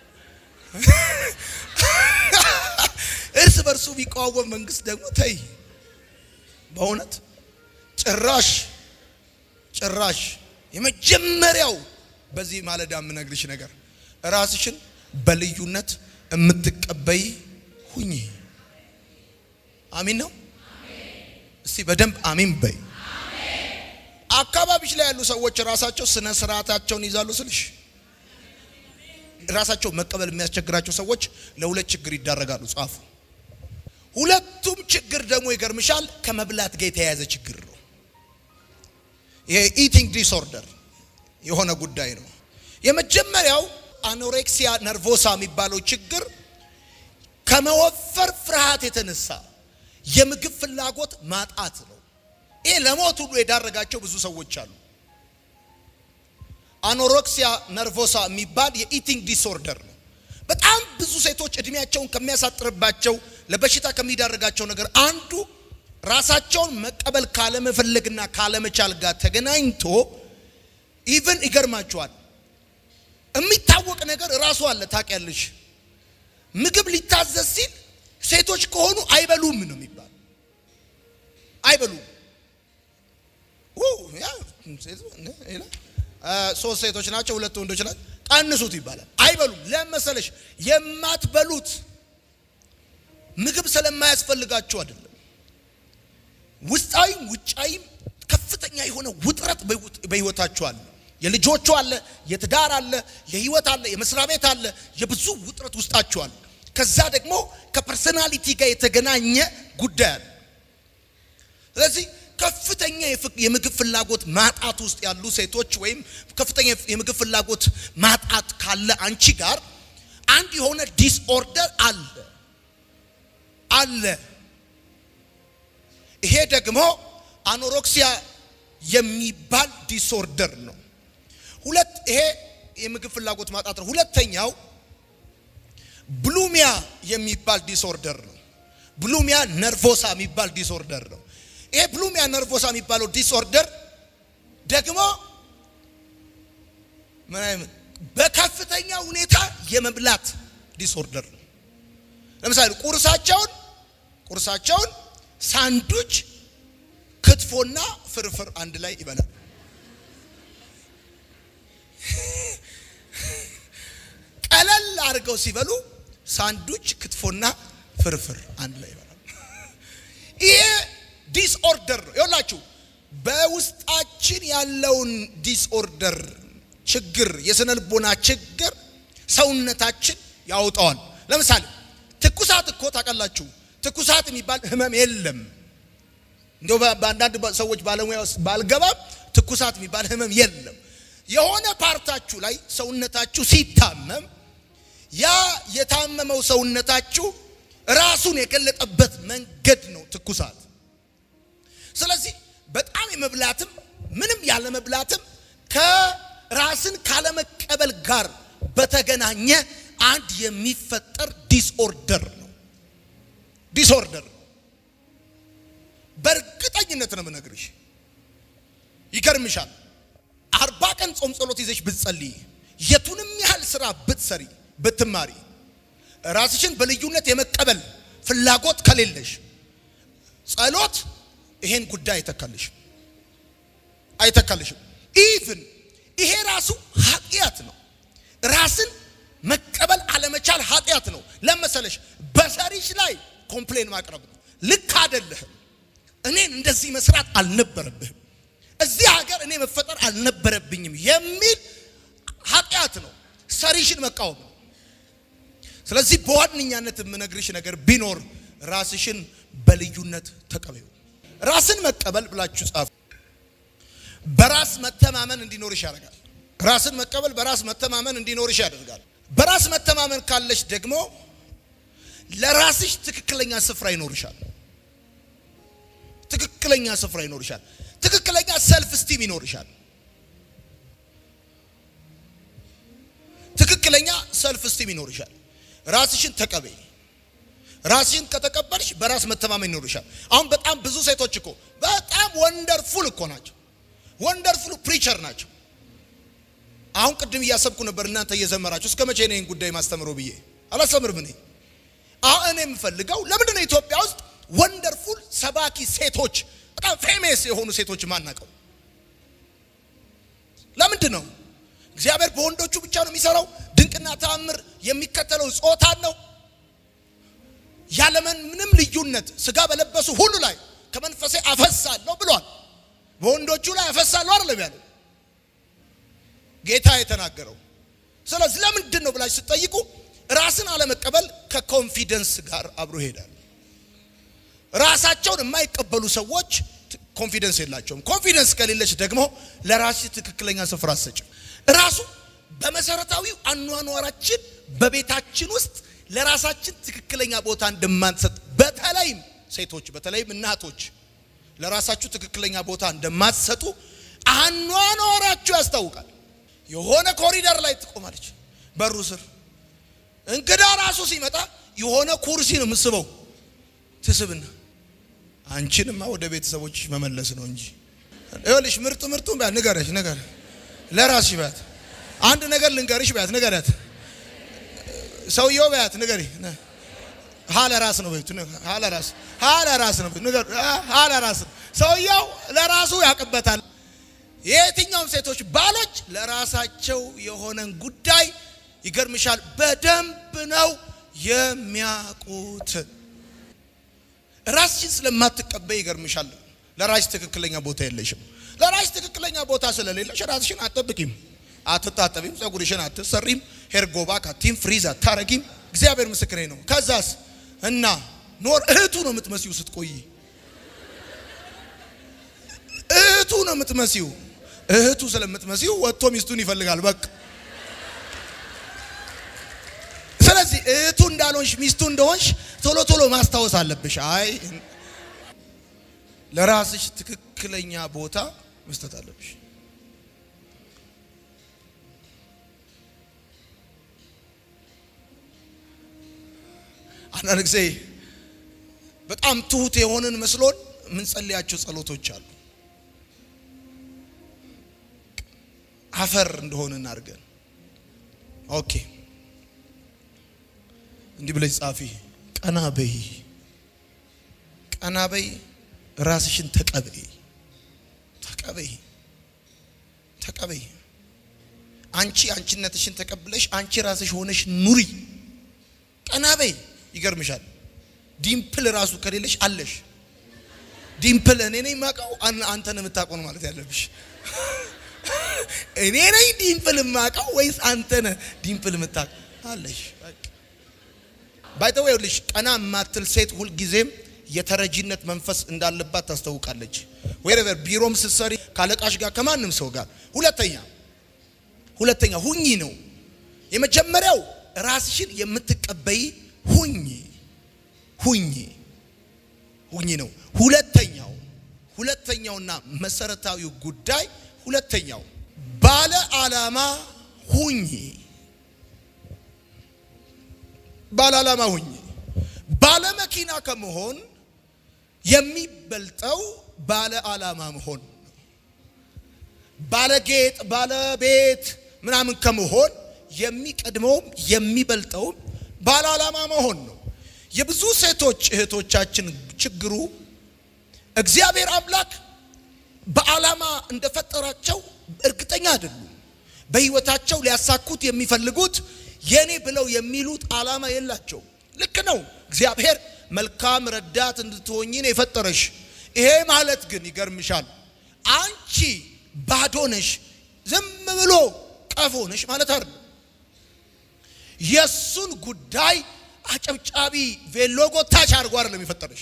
እርስ በርሱ የሚቃወም መንግስት ደግሞ ተይ። በእውነት ጭራሽ ጭራሽ የመጀመሪያው በዚህ ማለዳ የምነግርሽ ነገር ራስሽን በልዩነት የምትቀበይ ሁኚ። አሚን ነው። እስቲ በደንብ አሚን በይ። አካባቢሽ ላይ ያሉ ሰዎች ራሳቸው ስነ ስርዓታቸውን ይዛሉ ስልሽ ራሳቸው መቀበል የሚያስቸግራቸው ሰዎች ለሁለት ችግር ይዳረጋሉ። ጻፉ። ሁለቱም ችግር ደግሞ ይገርምሻል ከመብላት ጋር የተያያዘ ችግር ነው። ይሄ ኢቲንግ ዲስኦርደር የሆነ ጉዳይ ነው። የመጀመሪያው አኖሬክሲያ ነርቮሳ የሚባለው ችግር ከመወፈር ፍርሃት የተነሳ የምግብ ፍላጎት ማጣት ነው። ይሄ ለሞት ሁሉ የዳረጋቸው ብዙ ሰዎች አሉ። አኖሬክሲያ ነርቮሳ የሚባል የኢቲንግ ዲስኦርደር ነው። በጣም ብዙ ሴቶች እድሜያቸውን ከሚያሳጥርባቸው ለበሽታ ከሚዳረጋቸው ነገር አንዱ ራሳቸውን መቀበል ካለመፈለግና ካለመቻል ጋር ተገናኝቶ ኢቭን ይገርማቸዋል። የሚታወቅ ነገር ራሱ አለ። ታውቂያለሽ፣ ምግብ ሊታዘዝ ሲል ሴቶች ከሆኑ አይበሉም ነው የሚባል። አይበሉም። ሶስት ሴቶች ናቸው፣ ሁለት ወንዶች ናቸው፣ ቀንሱት ይባላል። አይበሉም። ለምን መሰለሽ? የማትበሉት ምግብ ስለማያስፈልጋቸው አይደለም። ውስጣዊም ውጫዊም ከፍተኛ የሆነ ውጥረት በህይወታቸው አለ። የልጆቹ አለ፣ የትዳር አለ፣ የህይወት አለ፣ የመስሪያ ቤት አለ፣ የብዙ ውጥረት ውስጣቸው አለ። ከዛ ደግሞ ከፐርሰናሊቲ ጋር የተገናኘ ጉዳይ አለ። ስለዚህ ከፍተኛ የምግብ ፍላጎት ማጣት ውስጥ ያሉ ሴቶች ወይም ከፍተኛ የምግብ ፍላጎት ማጣት ካለ አንቺ ጋር አንድ የሆነ ዲስኦርደር አለ አለ። ይሄ ደግሞ አኖሮክሲያ የሚባል ዲስኦርደር ነው። ሁለት ይሄ የምግብ ፍላጎት ማጣት ነው። ሁለተኛው ብሉሚያ የሚባል ዲስኦርደር ነው። ብሉሚያ ነርቮሳ የሚባል ዲስኦርደር ነው። ይሄ ብሉሚያ ነርቮሳ የሚባለው ዲስኦርደር ደግሞ ምን አይነት በከፍተኛ ሁኔታ የመብላት ዲስኦርደር ነው። ለምሳሌ ቁርሳቸውን ቁርሳቸውን ሳንዱች፣ ክትፎና ፍርፍር አንድ ላይ ይበላል። ቀለል አድርገው ሲበሉ ሳንዱች፣ ክትፎና ፍርፍር አንድ ላይ ይበላል። ይሄ ዲስኦርደር ነው። ይኸውላችሁ በውስጣችን ያለውን ዲስኦርደር ችግር፣ የስነ ልቦና ችግር ሰውነታችን ያውጣዋል። ለምሳሌ ትኩሳት እኮ ታውቃላችሁ፣ ትኩሳት የሚባል ህመም የለም። እንደው በአንዳንድ ሰዎች ባለሙያ ውስጥ ባልገባም ትኩሳት የሚባል ህመም የለም። የሆነ ፓርታችሁ ላይ ሰውነታችሁ ሲታመም ያ የታመመው ሰውነታችሁ ራሱን የገለጠበት መንገድ ነው ትኩሳት። ስለዚህ በጣም የመብላትም ምንም ያለ መብላትም ከራስን ካለመቀበል ጋር በተገናኘ አንድ የሚፈጠር ዲስኦርደር ነው። ዲስኦርደር ነው። በእርግጠኝነት ነው የምነግርሽ። ይገርምሻል። አርባ ቀን ጾም ጸሎት ይዘሽ ብትጸልይ፣ የቱንም ያህል ስራ ብትሰሪ፣ ብትማሪ ራስሽን በልዩነት የመቀበል ፍላጎት ከሌለሽ ጸሎት ይሄን ጉዳይ አይተካልሽም አይተካልሽም። ኢቭን ይሄ ራሱ ኃጢአት ነው። ራስን መቀበል አለመቻል መቻል ኃጢአት ነው። ለመሰለሽ በሰሪሽ ላይ ኮምፕሌን ማቅረብ ነው። ልክ አይደለህም፣ እኔን እንደዚህ መስራት አልነበረብህም፣ እዚህ ሀገር እኔ መፈጠር አልነበረብኝም የሚል ኃጢአት ነው። ሰሪሽን መቃወም ነው። ስለዚህ በዋነኛነት የምነግርሽ ነገር ቢኖር ራስሽን በልዩነት ተቀበዩ። ራስን መቀበል ብላችሁ ጻፉ። በራስ መተማመን እንዲኖርሽ ያደርጋል። ራስን መቀበል በራስ መተማመን እንዲኖርሽ ያደርጋል። በራስ መተማመን ካለሽ ደግሞ ለራስሽ ትክክለኛ ስፍራ ይኖርሻል። ትክክለኛ ስፍራ ይኖርሻል። ትክክለኛ ሰልፍ ስቲም ይኖርሻል። ትክክለኛ ሰልፍ ስቲም ይኖርሻል። ራስሽን ተቀበይ። ራስሽን ከተቀበልሽ በራስ መተማመን ይኖርሻል። አሁን በጣም ብዙ ሴቶች እኮ በጣም ወንደርፉል እኮ ናቸው። ወንደርፉል ፕሪቸር ናቸው። አሁን ቅድም እያሰብኩ ነበር እናንተ እየዘመራችሁ እስከ መቼ ነው ይህን ጉዳይ ማስተምረው ብዬ አላስተምርም። እኔ አሁን እኔ የምፈልገው ለምንድን ነው ኢትዮጵያ ውስጥ ወንደርፉል ሰባኪ ሴቶች በጣም ፌሜስ የሆኑ ሴቶች ማናቀው? ለምንድን ነው እግዚአብሔር በወንዶቹ ብቻ ነው የሚሰራው? ድንቅና ተአምር የሚከተለው ጾታን ነው ያለምን ምንም ልዩነት ስጋ በለበሱ ሁሉ ላይ ከመንፈሴ አፈሳለሁ ብሏል። በወንዶቹ ላይ አፈሳለሁ አይደለም ያለው ጌታ የተናገረው። ስለዚህ ለምንድን ነው ብላችሁ ስትጠይቁ ራስን አለመቀበል ከኮንፊደንስ ጋር አብሮ ይሄዳል። ራሳቸውን የማይቀበሉ ሰዎች ኮንፊደንስ የላቸውም። ኮንፊደንስ ከሌለች ደግሞ ለራስሽ ትክክለኛ ስፍራ አትሰጭም። ራሱ በመሰረታዊው አኗኗራችን በቤታችን ውስጥ ለራሳችን ትክክለኛ ቦታ እንደማንሰጥ በተለይም ሴቶች በተለይም እናቶች ለራሳችሁ ትክክለኛ ቦታ እንደማትሰጡ አኗኗራችሁ ያስታውቃል። የሆነ ኮሪደር ላይ ትቆማለች፣ በሩ ስር እንግዳ ራሱ ሲመጣ የሆነ ኩርሲ ነው የምስበው ትስብና አንቺንማ ወደ ቤተሰቦችሽ መመለስ ነው እንጂ ይኸውልሽ፣ ምርጥ ምርጡ ቢያት ንገረሽ ነገር ለራስሽ ቢያት አንድ ነገር ልንገርሽ ቢያት ንገሪያት። ሰውየው ቢያት ንገሪ ሀለ ራስ ነው ቤቱ ሀለ ራስ ሀለ ራስ ነው ንገር ሀለ ራስ ሰውየው ለራሱ ያውቅበታል። የየትኛውም ሴቶች ባሎች ለራሳቸው የሆነን ጉዳይ ይገርምሻል በደንብ ነው የሚያውቁት። ራስሽን ስለማትቀበይ ይገርምሻል። ለራስሽ ትክክለኛ ቦታ የለሽም። ለራስሽ ትክክለኛ ቦታ ስለሌለሽ ራስሽን አትጠብቂም፣ አትታጠቢም፣ ፀጉርሽን አትሰሪም፣ ሄርጎባ ካቲም ፍሪዝ አታረጊም። እግዚአብሔር ምስክሬ ነው። ከዛስ እና ኖር እህቱ ነው የምትመሲው ስትቆይ እህቱ ነው የምትመሲው። እህቱ ስለምትመሲው ወጥቶ ሚስቱን ይፈልጋል። በቃ ስለዚህ እህቱ እንዳልሆንሽ ሚስቱ እንደሆንሽ ቶሎ ቶሎ ማስታወስ አለብሽ። አይ ለራስሽ ትክክለኛ ቦታ መስጠት አለብሽ። አንዳንድ ጊዜ በጣም ትሁት የሆንን መስሎን የምንጸልያቸው ጸሎቶች አሉ። አፈር እንደሆንን አድርገን ኦኬ እንዲህ ብለሽ ጻፊ። ቀና በይ፣ ቀና በይ፣ ራስሽን ተቀበይ፣ ተቀበይ፣ ተቀበይ። አንቺ አንቺነትሽን ተቀብለሽ አንቺ ራስሽ ሆነሽ ኑሪ። ቀና በይ። ይገርምሻል፣ ዲምፕል ራሱ ከሌለሽ አለሽ። ዲምፕል እኔ ነኝ የማውቀው፣ አንተን የምታውቀው ነው ማለት ያለብሽ። እኔ ነኝ ዲምፕል የማውቀው ወይስ አንተ ነህ ዲምፕል የምታውቀው? አለሽ ባይተው ይኸውልሽ ቀና የማትል ሴት ሁልጊዜም የተረጂነት መንፈስ እንዳለባት ታስታውቃለች። ወይረቨር ቢሮም ስትሰሪ ካለቃሽ ጋር ከማንም ሰው ጋር። ሁለተኛ ሁለተኛ ሁኚ ነው የመጀመሪያው ራስሽን የምትቀበይ ሁኚ ሁኚ ሁኚ ነው። ሁለተኛው ሁለተኛውና መሰረታዊው ጉዳይ ሁለተኛው ባለ ዓላማ ሁኚ ባለ ዓላማ ሁኚ። ባለ መኪና ከመሆን የሚበልጠው ባለ ዓላማ መሆን ነው። ባለ ጌጥ፣ ባለ ቤት ምናምን ከመሆን የሚቀድመውም የሚበልጠውም ባለ ዓላማ መሆን ነው። የብዙ ሴቶች እህቶቻችን ችግሩ እግዚአብሔር አምላክ በዓላማ እንደፈጠራቸው እርግጠኛ አይደሉም። በሕይወታቸው ሊያሳኩት የሚፈልጉት የኔ ብለው የሚሉት ዓላማ የላቸው። ልክ ነው። እግዚአብሔር መልካም ረዳት እንድትሆኚ ነው የፈጠረሽ። ይሄ ማለት ግን ይገርምሻል፣ አንቺ ባዶ ነሽ፣ ዝም ብሎ ቀፎ ነሽ ማለት አይደለም። የእሱን ጉዳይ አጨብጫቢ ቬሎ ጎታች አድርጎ አይደለም የፈጠረሽ።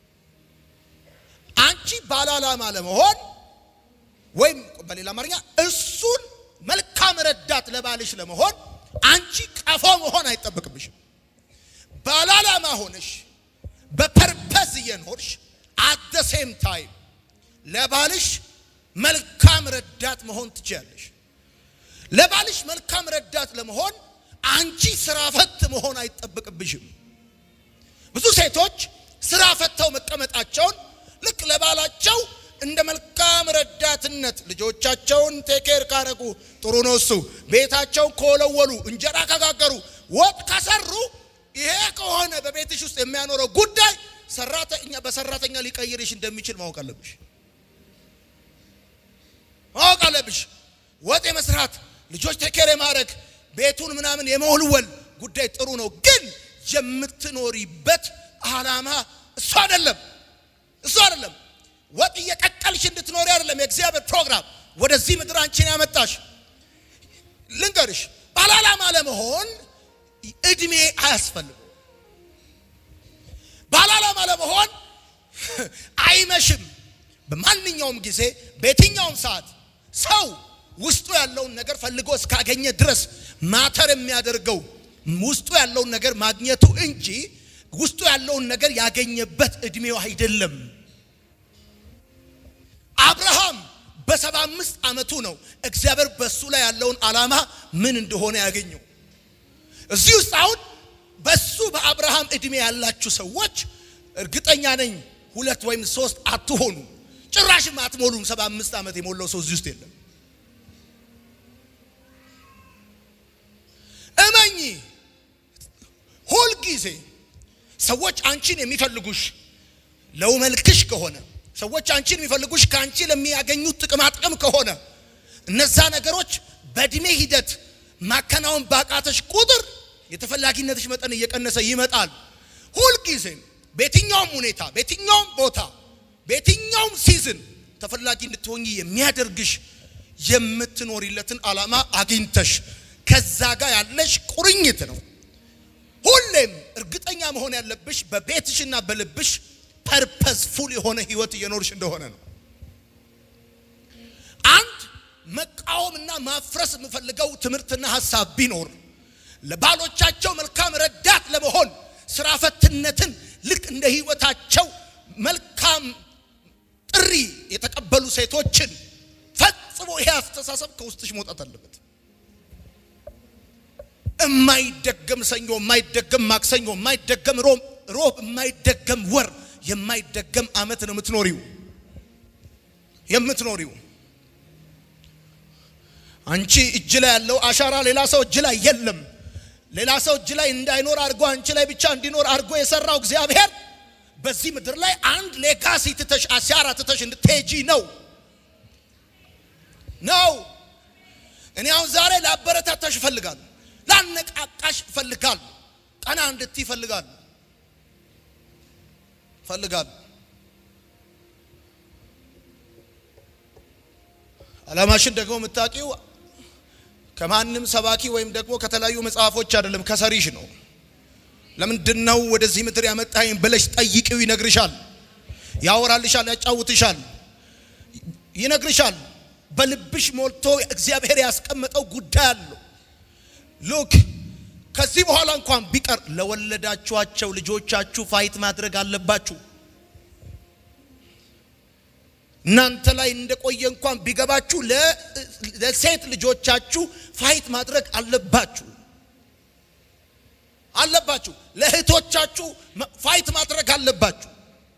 አንቺ ባለ ዓላማ ለመሆን ወይም በሌላ አማርኛ እሱን መልካም ረዳት ለባልሽ ለመሆን አንቺ ቀፎ መሆን አይጠበቅብሽም። ባለ ዓላማ ሆነሽ በፐርፐዝ እየኖርሽ አት ደ ሴም ታይም ለባልሽ መልካም ረዳት መሆን ትችያለሽ። ለባልሽ መልካም ረዳት ለመሆን አንቺ ስራ ፈት መሆን አይጠበቅብሽም። ብዙ ሴቶች ስራ ፈተው መቀመጣቸውን ልክ ለባላቸው እንደ መልካም ረዳትነት ልጆቻቸውን ቴኬር ካረጉ ጥሩ ነው እሱ፣ ቤታቸውን ከወለወሉ፣ እንጀራ ከጋገሩ፣ ወጥ ከሰሩ፣ ይሄ ከሆነ በቤትሽ ውስጥ የሚያኖረው ጉዳይ ሰራተኛ በሰራተኛ ሊቀይርሽ እንደሚችል ማወቅ አለብሽ ማወቅ አለብሽ። ወጥ የመስራት ልጆች ቴኬር የማድረግ ቤቱን ምናምን የመወልወል ጉዳይ ጥሩ ነው፣ ግን የምትኖሪበት ዓላማ እሱ አይደለም። እሱ አይደለም። ወጥ እየቀቀልሽ እንድትኖሪ አይደለም የእግዚአብሔር ፕሮግራም ወደዚህ ምድር አንቺን ያመጣሽ። ልንገርሽ፣ ባለ ዓላማ ለመሆን እድሜ አያስፈልግም። ባለ ዓላማ ለመሆን አይመሽም። በማንኛውም ጊዜ በየትኛውም ሰዓት ሰው ውስጡ ያለውን ነገር ፈልጎ እስካገኘ ድረስ ማተር የሚያደርገው ውስጡ ያለውን ነገር ማግኘቱ እንጂ ውስጡ ያለውን ነገር ያገኘበት እድሜው አይደለም። አብርሃም በሰባ አምስት ዓመቱ ነው እግዚአብሔር በሱ ላይ ያለውን ዓላማ ምን እንደሆነ ያገኘው። እዚህ ውስጥ አሁን በሱ በአብርሃም እድሜ ያላችሁ ሰዎች እርግጠኛ ነኝ ሁለት ወይም ሶስት አትሆኑ፣ ጭራሽም አትሞሉም። ሰባ አምስት ዓመት የሞላው ሰው እዚህ ውስጥ የለም። እመኚ ሁልጊዜ ሰዎች አንቺን የሚፈልጉሽ ለውመልክሽ ከሆነ ሰዎች አንቺን የሚፈልጉሽ ከአንቺ ለሚያገኙት ጥቅማ ጥቅም ከሆነ እነዛ ነገሮች በእድሜ ሂደት ማከናወን ባቃተሽ ቁጥር የተፈላጊነትሽ መጠን እየቀነሰ ይመጣል። ሁልጊዜም በየትኛውም ሁኔታ፣ በየትኛውም ቦታ፣ በየትኛውም ሲዝን ተፈላጊ እንድትሆኚ የሚያደርግሽ የምትኖሪለትን ዓላማ አግኝተሽ ከዛ ጋር ያለሽ ቁርኝት ነው። ሁሌም እርግጠኛ መሆን ያለብሽ በቤትሽና በልብሽ ፐርፐስፉል የሆነ ህይወት እየኖርሽ እንደሆነ ነው። አንድ መቃወምና ማፍረስ የምፈልገው ትምህርትና ሀሳብ ቢኖር ለባሎቻቸው መልካም ረዳት ለመሆን ስራ ፈትነትን ልክ እንደ ህይወታቸው መልካም ጥሪ የተቀበሉ ሴቶችን ፈጽሞ ይሄ አስተሳሰብ ከውስጥሽ መውጣት አለበት። የማይደገም ሰኞ፣ የማይደገም ማክሰኞ፣ የማይደገም ሮብ፣ ሮብ የማይደገም ወር፣ የማይደገም አመት ነው የምትኖሪው የምትኖሪው። አንቺ እጅ ላይ ያለው አሻራ ሌላ ሰው እጅ ላይ የለም። ሌላ ሰው እጅ ላይ እንዳይኖር አድርጎ አንቺ ላይ ብቻ እንዲኖር አድርጎ የሰራው እግዚአብሔር በዚህ ምድር ላይ አንድ ሌጋሲ ትተሽ አሻራ ትተሽ እንድትሄጂ ነው ነው። እኔ አሁን ዛሬ ላበረታታሽ እፈልጋለሁ። ላነቃቃሽ እፈልጋለሁ። ቀና እንድትይ እፈልጋለሁ እፈልጋለሁ። ዓላማሽን ደግሞ የምታውቂው ከማንም ሰባኪ ወይም ደግሞ ከተለያዩ መጽሐፎች አይደለም፣ ከሰሪሽ ነው። ለምንድን ነው ወደዚህ ምድር ያመጣኝ ብለሽ ጠይቂው፣ ይነግርሻል፣ ያወራልሻል፣ ያጫውትሻል፣ ይነግርሻል። በልብሽ ሞልቶ እግዚአብሔር ያስቀመጠው ጉዳይ አለው። ሉክ ከዚህ በኋላ እንኳን ቢቀር ለወለዳችኋቸው ልጆቻችሁ ፋይት ማድረግ አለባችሁ። እናንተ ላይ እንደቆየ እንኳን ቢገባችሁ ለሴት ልጆቻችሁ ፋይት ማድረግ አለባችሁ አለባችሁ። ለእህቶቻችሁ ፋይት ማድረግ አለባችሁ።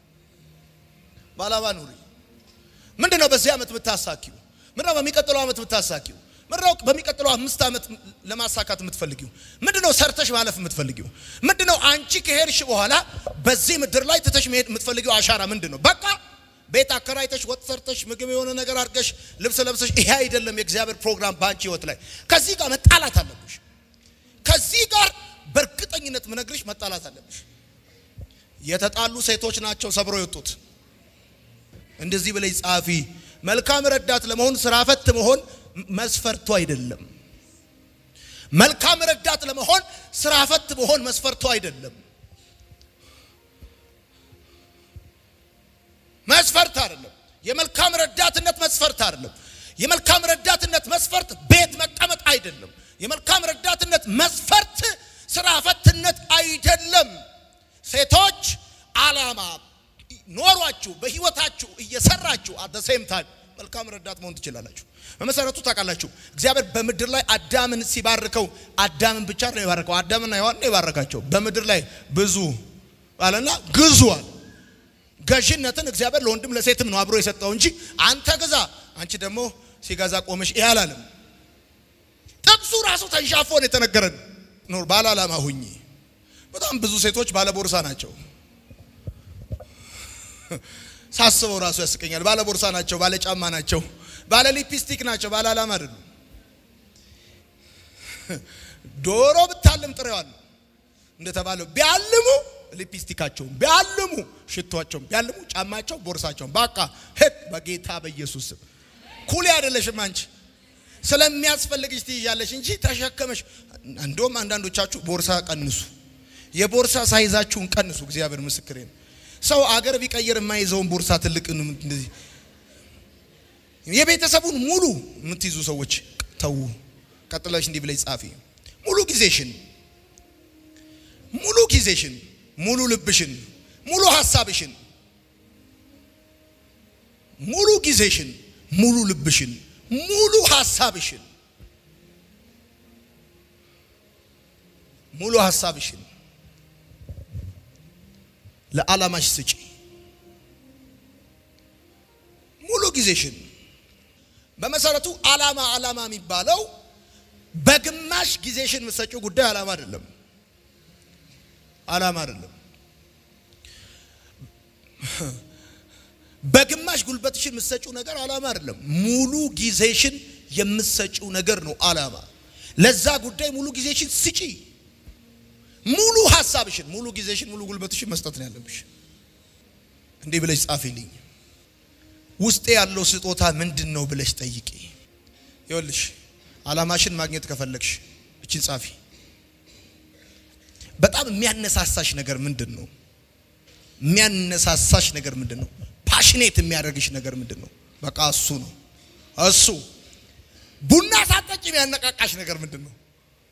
ባላባ ኑሪ። ምንድን ነው በዚህ ዓመት የምታሳኪው? ምንድን ነው በሚቀጥለው ዓመት የምታሳኪው? ምንድነው በሚቀጥለው አምስት ዓመት ለማሳካት የምትፈልጊው? ምንድነው ሰርተሽ ማለፍ የምትፈልጊው? ምንድነው አንቺ ከሄድሽ በኋላ በዚህ ምድር ላይ ትተሽ መሄድ የምትፈልጊው አሻራ ምንድን ነው? በቃ ቤት አከራይተሽ ወጥ ሰርተሽ ምግብ የሆነ ነገር አድርገሽ ልብስ ለብሰሽ፣ ይሄ አይደለም የእግዚአብሔር ፕሮግራም በአንቺ ህይወት ላይ። ከዚህ ጋር መጣላት አለብሽ። ከዚህ ጋር በእርግጠኝነት ምነግርሽ መጣላት አለብሽ። የተጣሉ ሴቶች ናቸው ሰብሮ የወጡት። እንደዚህ ብለሽ ጻፊ። መልካም ረዳት ለመሆን ስራ ፈት መሆን መስፈርቱ አይደለም። መልካም ረዳት ለመሆን ስራ ፈት መሆን መስፈርቱ አይደለም። መስፈርት አይደለም። የመልካም ረዳትነት መስፈርት አይደለም። የመልካም ረዳትነት መስፈርት ቤት መቀመጥ አይደለም። የመልካም ረዳትነት መስፈርት ስራ ፈትነት አይደለም። ሴቶች አላማ ኖሯችሁ በህይወታችሁ እየሰራችሁ አት ሴም ታይም መልካም ረዳት መሆን ትችላላችሁ። በመሰረቱ ታውቃላችሁ እግዚአብሔር በምድር ላይ አዳምን ሲባርከው አዳምን ብቻ ነው የባረከው። አዳምና ሔዋንን የባረካቸው በምድር ላይ ብዙ አለና ግዙዋል። ገዥነትን እግዚአብሔር ለወንድም ለሴትም ነው አብሮ የሰጠው እንጂ አንተ ግዛ፣ አንቺ ደግሞ ሲገዛ ቆመሽ ይህ አላለም። ጥቅሱ ራሱ ተንሻፎ ነው የተነገረን። ኖር ባለ ዓላማ ሁኚ። በጣም ብዙ ሴቶች ባለ ቦርሳ ናቸው። ሳስበው ራሱ ያስቀኛል። ባለ ቦርሳ ናቸው፣ ባለ ጫማ ናቸው፣ ባለ ሊፕስቲክ ናቸው፣ ባለ ዓላማ አይደሉም። ዶሮ ብታልም ጥሬዋል እንደተባለው ቢያልሙ ሊፕስቲካቸውን ቢያልሙ ሽቷቸውን ቢያልሙ ጫማቸው ቦርሳቸውን በቃ ሄድ በጌታ በኢየሱስ ስም ኩሊ አይደለሽም አንቺ ስለሚያስፈልግሽ ትይዣለሽ እንጂ ተሸከመሽ እንደውም አንዳንዶቻችሁ ቦርሳ ቀንሱ የቦርሳ ሳይዛችሁን ቀንሱ እግዚአብሔር ምስክሬ ነው ሰው አገር ቢቀይር የማይዘውን ቦርሳ ትልቅ እንደዚህ የቤተሰቡን ሙሉ የምትይዙ ሰዎች ተዉ ቀጥለሽ እንዲህ ብለሽ ጻፊ ሙሉ ጊዜሽን ሙሉ ጊዜሽን ሙሉ ልብሽን ሙሉ ሀሳብሽን ሙሉ ጊዜሽን ሙሉ ልብሽን ሙሉ ሀሳብሽን ሙሉ ሀሳብሽን ለዓላማሽ ስጪ። ሙሉ ጊዜሽን በመሰረቱ ዓላማ ዓላማ የሚባለው በግማሽ ጊዜሽን የምትሰጪው ጉዳይ ዓላማ አይደለም። ዓላማ አይደለም። በግማሽ ጉልበትሽን የምትሰጪው ነገር ዓላማ አይደለም። ሙሉ ጊዜሽን የምትሰጪው ነገር ነው ዓላማ። ለዛ ጉዳይ ሙሉ ጊዜሽን ስጪ። ሙሉ ሀሳብሽን፣ ሙሉ ጊዜሽን፣ ሙሉ ጉልበትሽን መስጠት ነው ያለብሽ። እንዲህ ብለሽ ጻፊልኝ። ውስጤ ያለው ስጦታ ምንድን ነው ብለሽ ጠይቂ። ይኸውልሽ ዓላማሽን ማግኘት ከፈለግሽ እችን ጻፊ። በጣም የሚያነሳሳሽ ነገር ምንድን ነው? የሚያነሳሳሽ ነገር ምንድን ነው? ፓሽኔት የሚያደርግሽ ነገር ምንድን ነው? በቃ እሱ ነው እሱ። ቡና ሳጠጪ የሚያነቃቃሽ ነገር ምንድን ነው?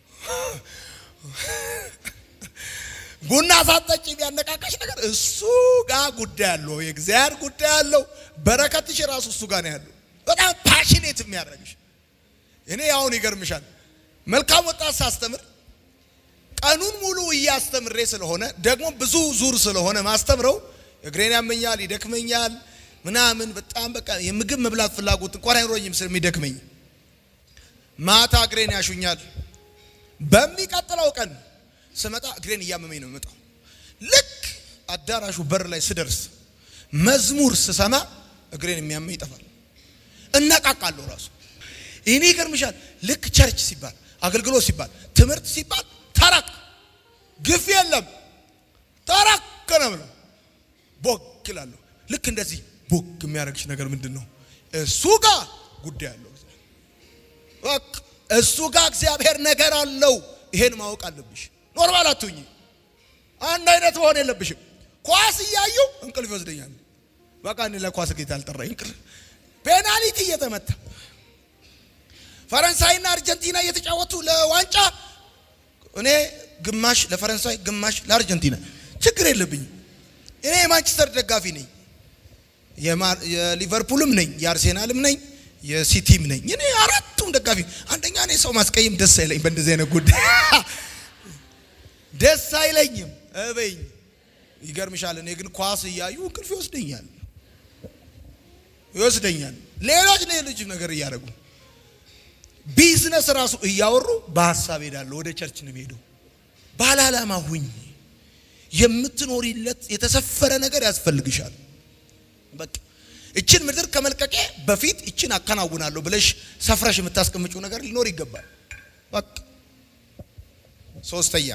ቡና ሳጠጪ የሚያነቃቃሽ ነገር እሱ ጋር ጉዳይ አለው። የእግዚአብሔር ጉዳይ አለው። በረከትሽ ራሱ እሱ ጋር ነው ያለው። በጣም ፓሽኔት የሚያደርግሽ እኔ አሁን ይገርምሻል፣ መልካም ወጣት ሳስተምር ቀኑን ሙሉ እያስተምሬ ስለሆነ ደግሞ ብዙ ዙር ስለሆነ ማስተምረው እግሬን ያመኛል፣ ይደክመኛል፣ ምናምን በጣም በቃ የምግብ መብላት ፍላጎት እንኳን አይኖረኝም ስለሚደክመኝ ማታ እግሬን ያሹኛል። በሚቀጥለው ቀን ስመጣ እግሬን እያመመኝ ነው የምመጣው። ልክ አዳራሹ በር ላይ ስደርስ መዝሙር ስሰማ እግሬን የሚያመኝ ይጠፋል፣ እነቃቃለሁ ራሱ እኔ ይገርምሻል። ልክ ቸርች ሲባል አገልግሎት ሲባል ትምህርት ሲባል ተረክ ግፍ የለም ተረክ ነው ብለው ቦግ እላለሁ። ልክ እንደዚህ ቦግ የሚያደርግሽ ነገር ምንድን ነው? እሱ ጋር ጉዳይ አለው። በቃ እሱ ጋር እግዚአብሔር ነገር አለው። ይሄን ማወቅ አለብሽ። ኖርማል አትሁኝ። አንድ አይነት መሆን የለብሽም። ኳስ እያዩ እንቅልፍ ይወስደኛል። በቃ እኔ ለኳስ ጌታ አልጠራኝ። እንቅልፍ ፔናልቲ እየተመታ ፈረንሳይና አርጀንቲና እየተጫወቱ ለዋንጫ እኔ ግማሽ ለፈረንሳይ ግማሽ ለአርጀንቲና ችግር የለብኝም። እኔ የማንቸስተር ደጋፊ ነኝ፣ የሊቨርፑልም ነኝ፣ የአርሴናልም ነኝ፣ የሲቲም ነኝ። እኔ አራቱም ደጋፊ። አንደኛ እኔ ሰው ማስቀየም ደስ አይለኝ፣ በእንደዚህ አይነት ጉዳይ ደስ አይለኝም። እበኝ ይገርምሻል። እኔ ግን ኳስ እያዩ እንቅልፍ ይወስደኛል ይወስደኛል። ሌሎች ሌሎች ነገር እያደረጉ ቢዝነስ ራሱ እያወሩ በሀሳብ ሄዳለሁ። ወደ ቸርች ነው ሄደው። ባለ ዓላማ ሁኝ። የምትኖሪለት የተሰፈረ ነገር ያስፈልግሻል። በቃ እችን ምድር ከመልቀቄ በፊት እችን አከናውናለሁ ብለሽ ሰፍረሽ የምታስቀምጪው ነገር ሊኖር ይገባል። በቃ ሶስተኛ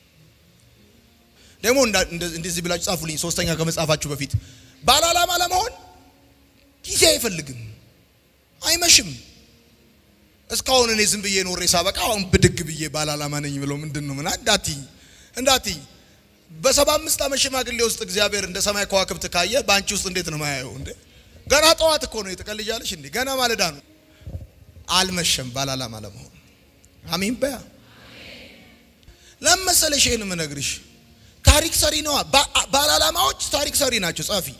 ደግሞ እንደዚህ ብላችሁ ጻፉልኝ። ሶስተኛ ከመጻፋችሁ በፊት ባለ ዓላማ ለመሆን ጊዜ አይፈልግም፣ አይመሽም። እስካሁን እኔ ዝም ብዬ ኖሬ ሳበቃ አሁን ብድግ ብዬ ባለ ዓላማ ነኝ ብለው ምንድን ነው ምን እንዳትይ እንዳትይ በሰባ አምስት ዓመት ሽማግሌ ውስጥ እግዚአብሔር እንደ ሰማይ ከዋክብት ካየ በአንቺ ውስጥ እንዴት ነው ማያየው? እንዴ ገና ጠዋት እኮ ነው የተቀልጃለሽ እንዴ ገና ማለዳ ነው። አልመሸም ባለ ዓላማ ለመሆን አሜን በያ ለመሰለሽ ይሄን የምነግርሽ ታሪክ ሰሪ ነዋ። ባለ ዓላማዎች ታሪክ ሰሪ ናቸው። ጻፊ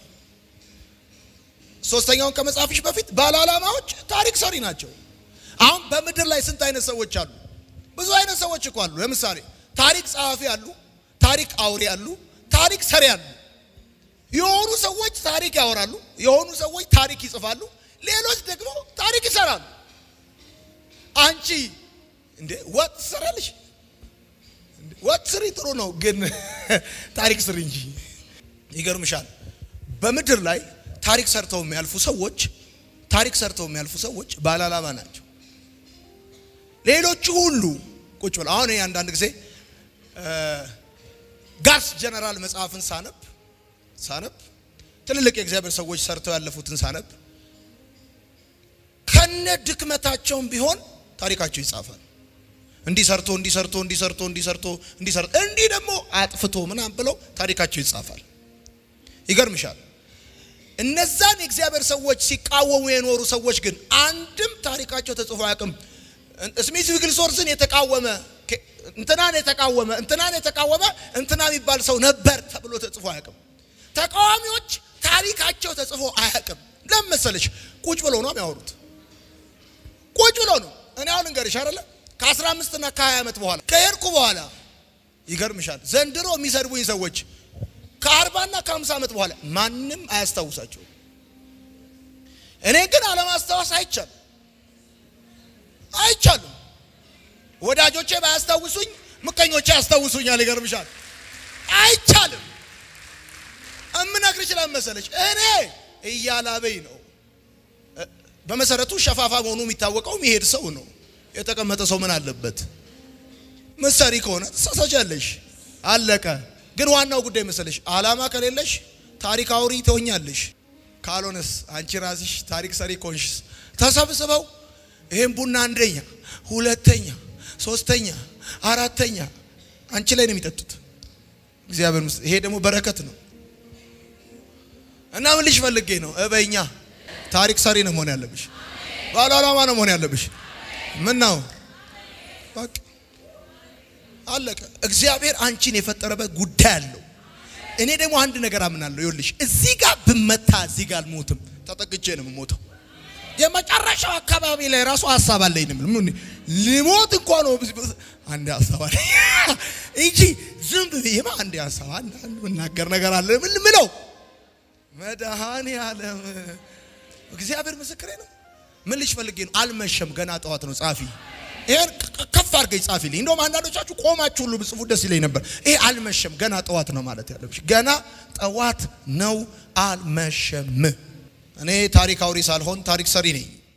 ሶስተኛውን ከመጻፍሽ በፊት ባለ ዓላማዎች ታሪክ ሰሪ ናቸው። አሁን በምድር ላይ ስንት አይነት ሰዎች አሉ? ብዙ አይነት ሰዎች እኮ አሉ። ለምሳሌ ታሪክ ጸሐፊ አሉ፣ ታሪክ አውሪ አሉ፣ ታሪክ ሰሪ አሉ። የሆኑ ሰዎች ታሪክ ያወራሉ፣ የሆኑ ሰዎች ታሪክ ይጽፋሉ፣ ሌሎች ደግሞ ታሪክ ይሰራሉ። አንቺ እንዴ ወጥ ትሰራለሽ? ወጥ ስሪ ጥሩ ነው፣ ግን ታሪክ ስሪ እንጂ። ይገርምሻል፣ በምድር ላይ ታሪክ ሰርተው የሚያልፉ ሰዎች ታሪክ ሰርተው የሚያልፉ ሰዎች ባለ ዓላማ ናቸው። ሌሎቹ ሁሉ ቁጭ ብለው አሁን አንዳንድ ጊዜ ጋስ ጀነራል መጽሐፍን ሳነብ ሳነብ ትልልቅ የእግዚአብሔር ሰዎች ሰርተው ያለፉትን ሳነብ ከነ ድክመታቸውም ቢሆን ታሪካቸው ይጻፋል። እንዲህ ሰርቶ እንዲህ ሰርቶ እንዲህ ሰርቶ እንዲህ ሰርቶ እንዲህ ሰርቶ እንዲህ ደግሞ አጥፍቶ ምናምን ብለው ታሪካቸው ይጻፋል። ይገርምሻል። እነዛን የእግዚአብሔር ሰዎች ሲቃወሙ የኖሩ ሰዎች ግን አንድም ታሪካቸው ተጽፎ አያውቅም። ስሚት ዊግልስወርስን የተቃወመ እንትናን የተቃወመ እንትናን የተቃወመ እንትና የሚባል ሰው ነበር ተብሎ ተጽፎ አያውቅም። ተቃዋሚዎች ታሪካቸው ተጽፎ አያውቅም። ለምን መሰለሽ? ቁጭ ብሎ ነው የሚያወሩት። ቁጭ ብሎ ነው። እኔ አሁን እንገርሽ አይደለ ከአስራ አምስት እና ከሀያ ዓመት በኋላ ከሄድኩ በኋላ ይገርምሻል፣ ዘንድሮ የሚሰድቡኝ ሰዎች ከአርባና ከሀምሳ ዓመት በኋላ ማንም አያስታውሳቸው። እኔ ግን አለማስታወስ አይቻልም አይቻልም። ወዳጆቼ ባያስታውሱኝ ምቀኞቼ ያስታውሱኛል። ይገርምሻል፣ አይቻልም። እምነግርሽ ለምን መሰለሽ? እኔ እያላበኝ ነው። በመሰረቱ ሸፋፋ መሆኑ የሚታወቀው የሚሄድ ሰው ነው። የተቀመጠ ሰው ምን አለበት? ምሳሌ ከሆነ ትሳሳቻለሽ፣ አለቀ። ግን ዋናው ጉዳይ መሰለሽ አላማ ከሌለሽ ታሪክ አውሪ ትሆኛለሽ። ካልሆነስ አንቺ ራስሽ ታሪክ ሰሪ ኮንሽስ ተሰብስበው ይሄን ቡና አንደኛ፣ ሁለተኛ፣ ሶስተኛ፣ አራተኛ አንቺ ላይ ነው የሚጠጡት። እግዚአብሔር ምስ ይሄ ደግሞ በረከት ነው እና ምን ልሽ ፈልጌ ነው እበኛ ታሪክ ሰሪ ነው መሆን ያለብሽ። ባለ ዓላማ ነው መሆን ያለብሽ። ምን ነው በቃ አለቀ። እግዚአብሔር አንቺን የፈጠረበት ጉዳይ አለው። እኔ ደግሞ አንድ ነገር አምናለሁ። ይኸውልሽ እዚህ ጋር ብመታ እዚህ ጋር አልሞትም፣ ተጠግቼ ነው የምሞተው። የመጨረሻው አካባቢ ላይ ራሱ ሀሳብ አለኝ። ምን ልሞት እንኳ ነው አንድ ሀሳብ አለኝ እንጂ ዝም ብዬማ አንድ ሀሳብ አንድ የምናገር ነገር አለ። ምን ምለው መድኃኔ ዓለም እግዚአብሔር ምስክሬ ነው። ምን ልሽ ፈልጌ ነው? አልመሸም፣ ገና ጠዋት ነው። ጻፊ ይሄን ከፍ አድርገኝ ጻፊልኝ። እንደውም አንዳንዶቻችሁ ቆማችሁ ሁሉ ብጽፉ ደስ ይለኝ ነበር። ይሄ አልመሸም፣ ገና ጠዋት ነው ማለት ያለብሽ። ገና ጠዋት ነው፣ አልመሸም። እኔ ታሪክ አውሪ ሳልሆን ታሪክ ሰሪ ነኝ።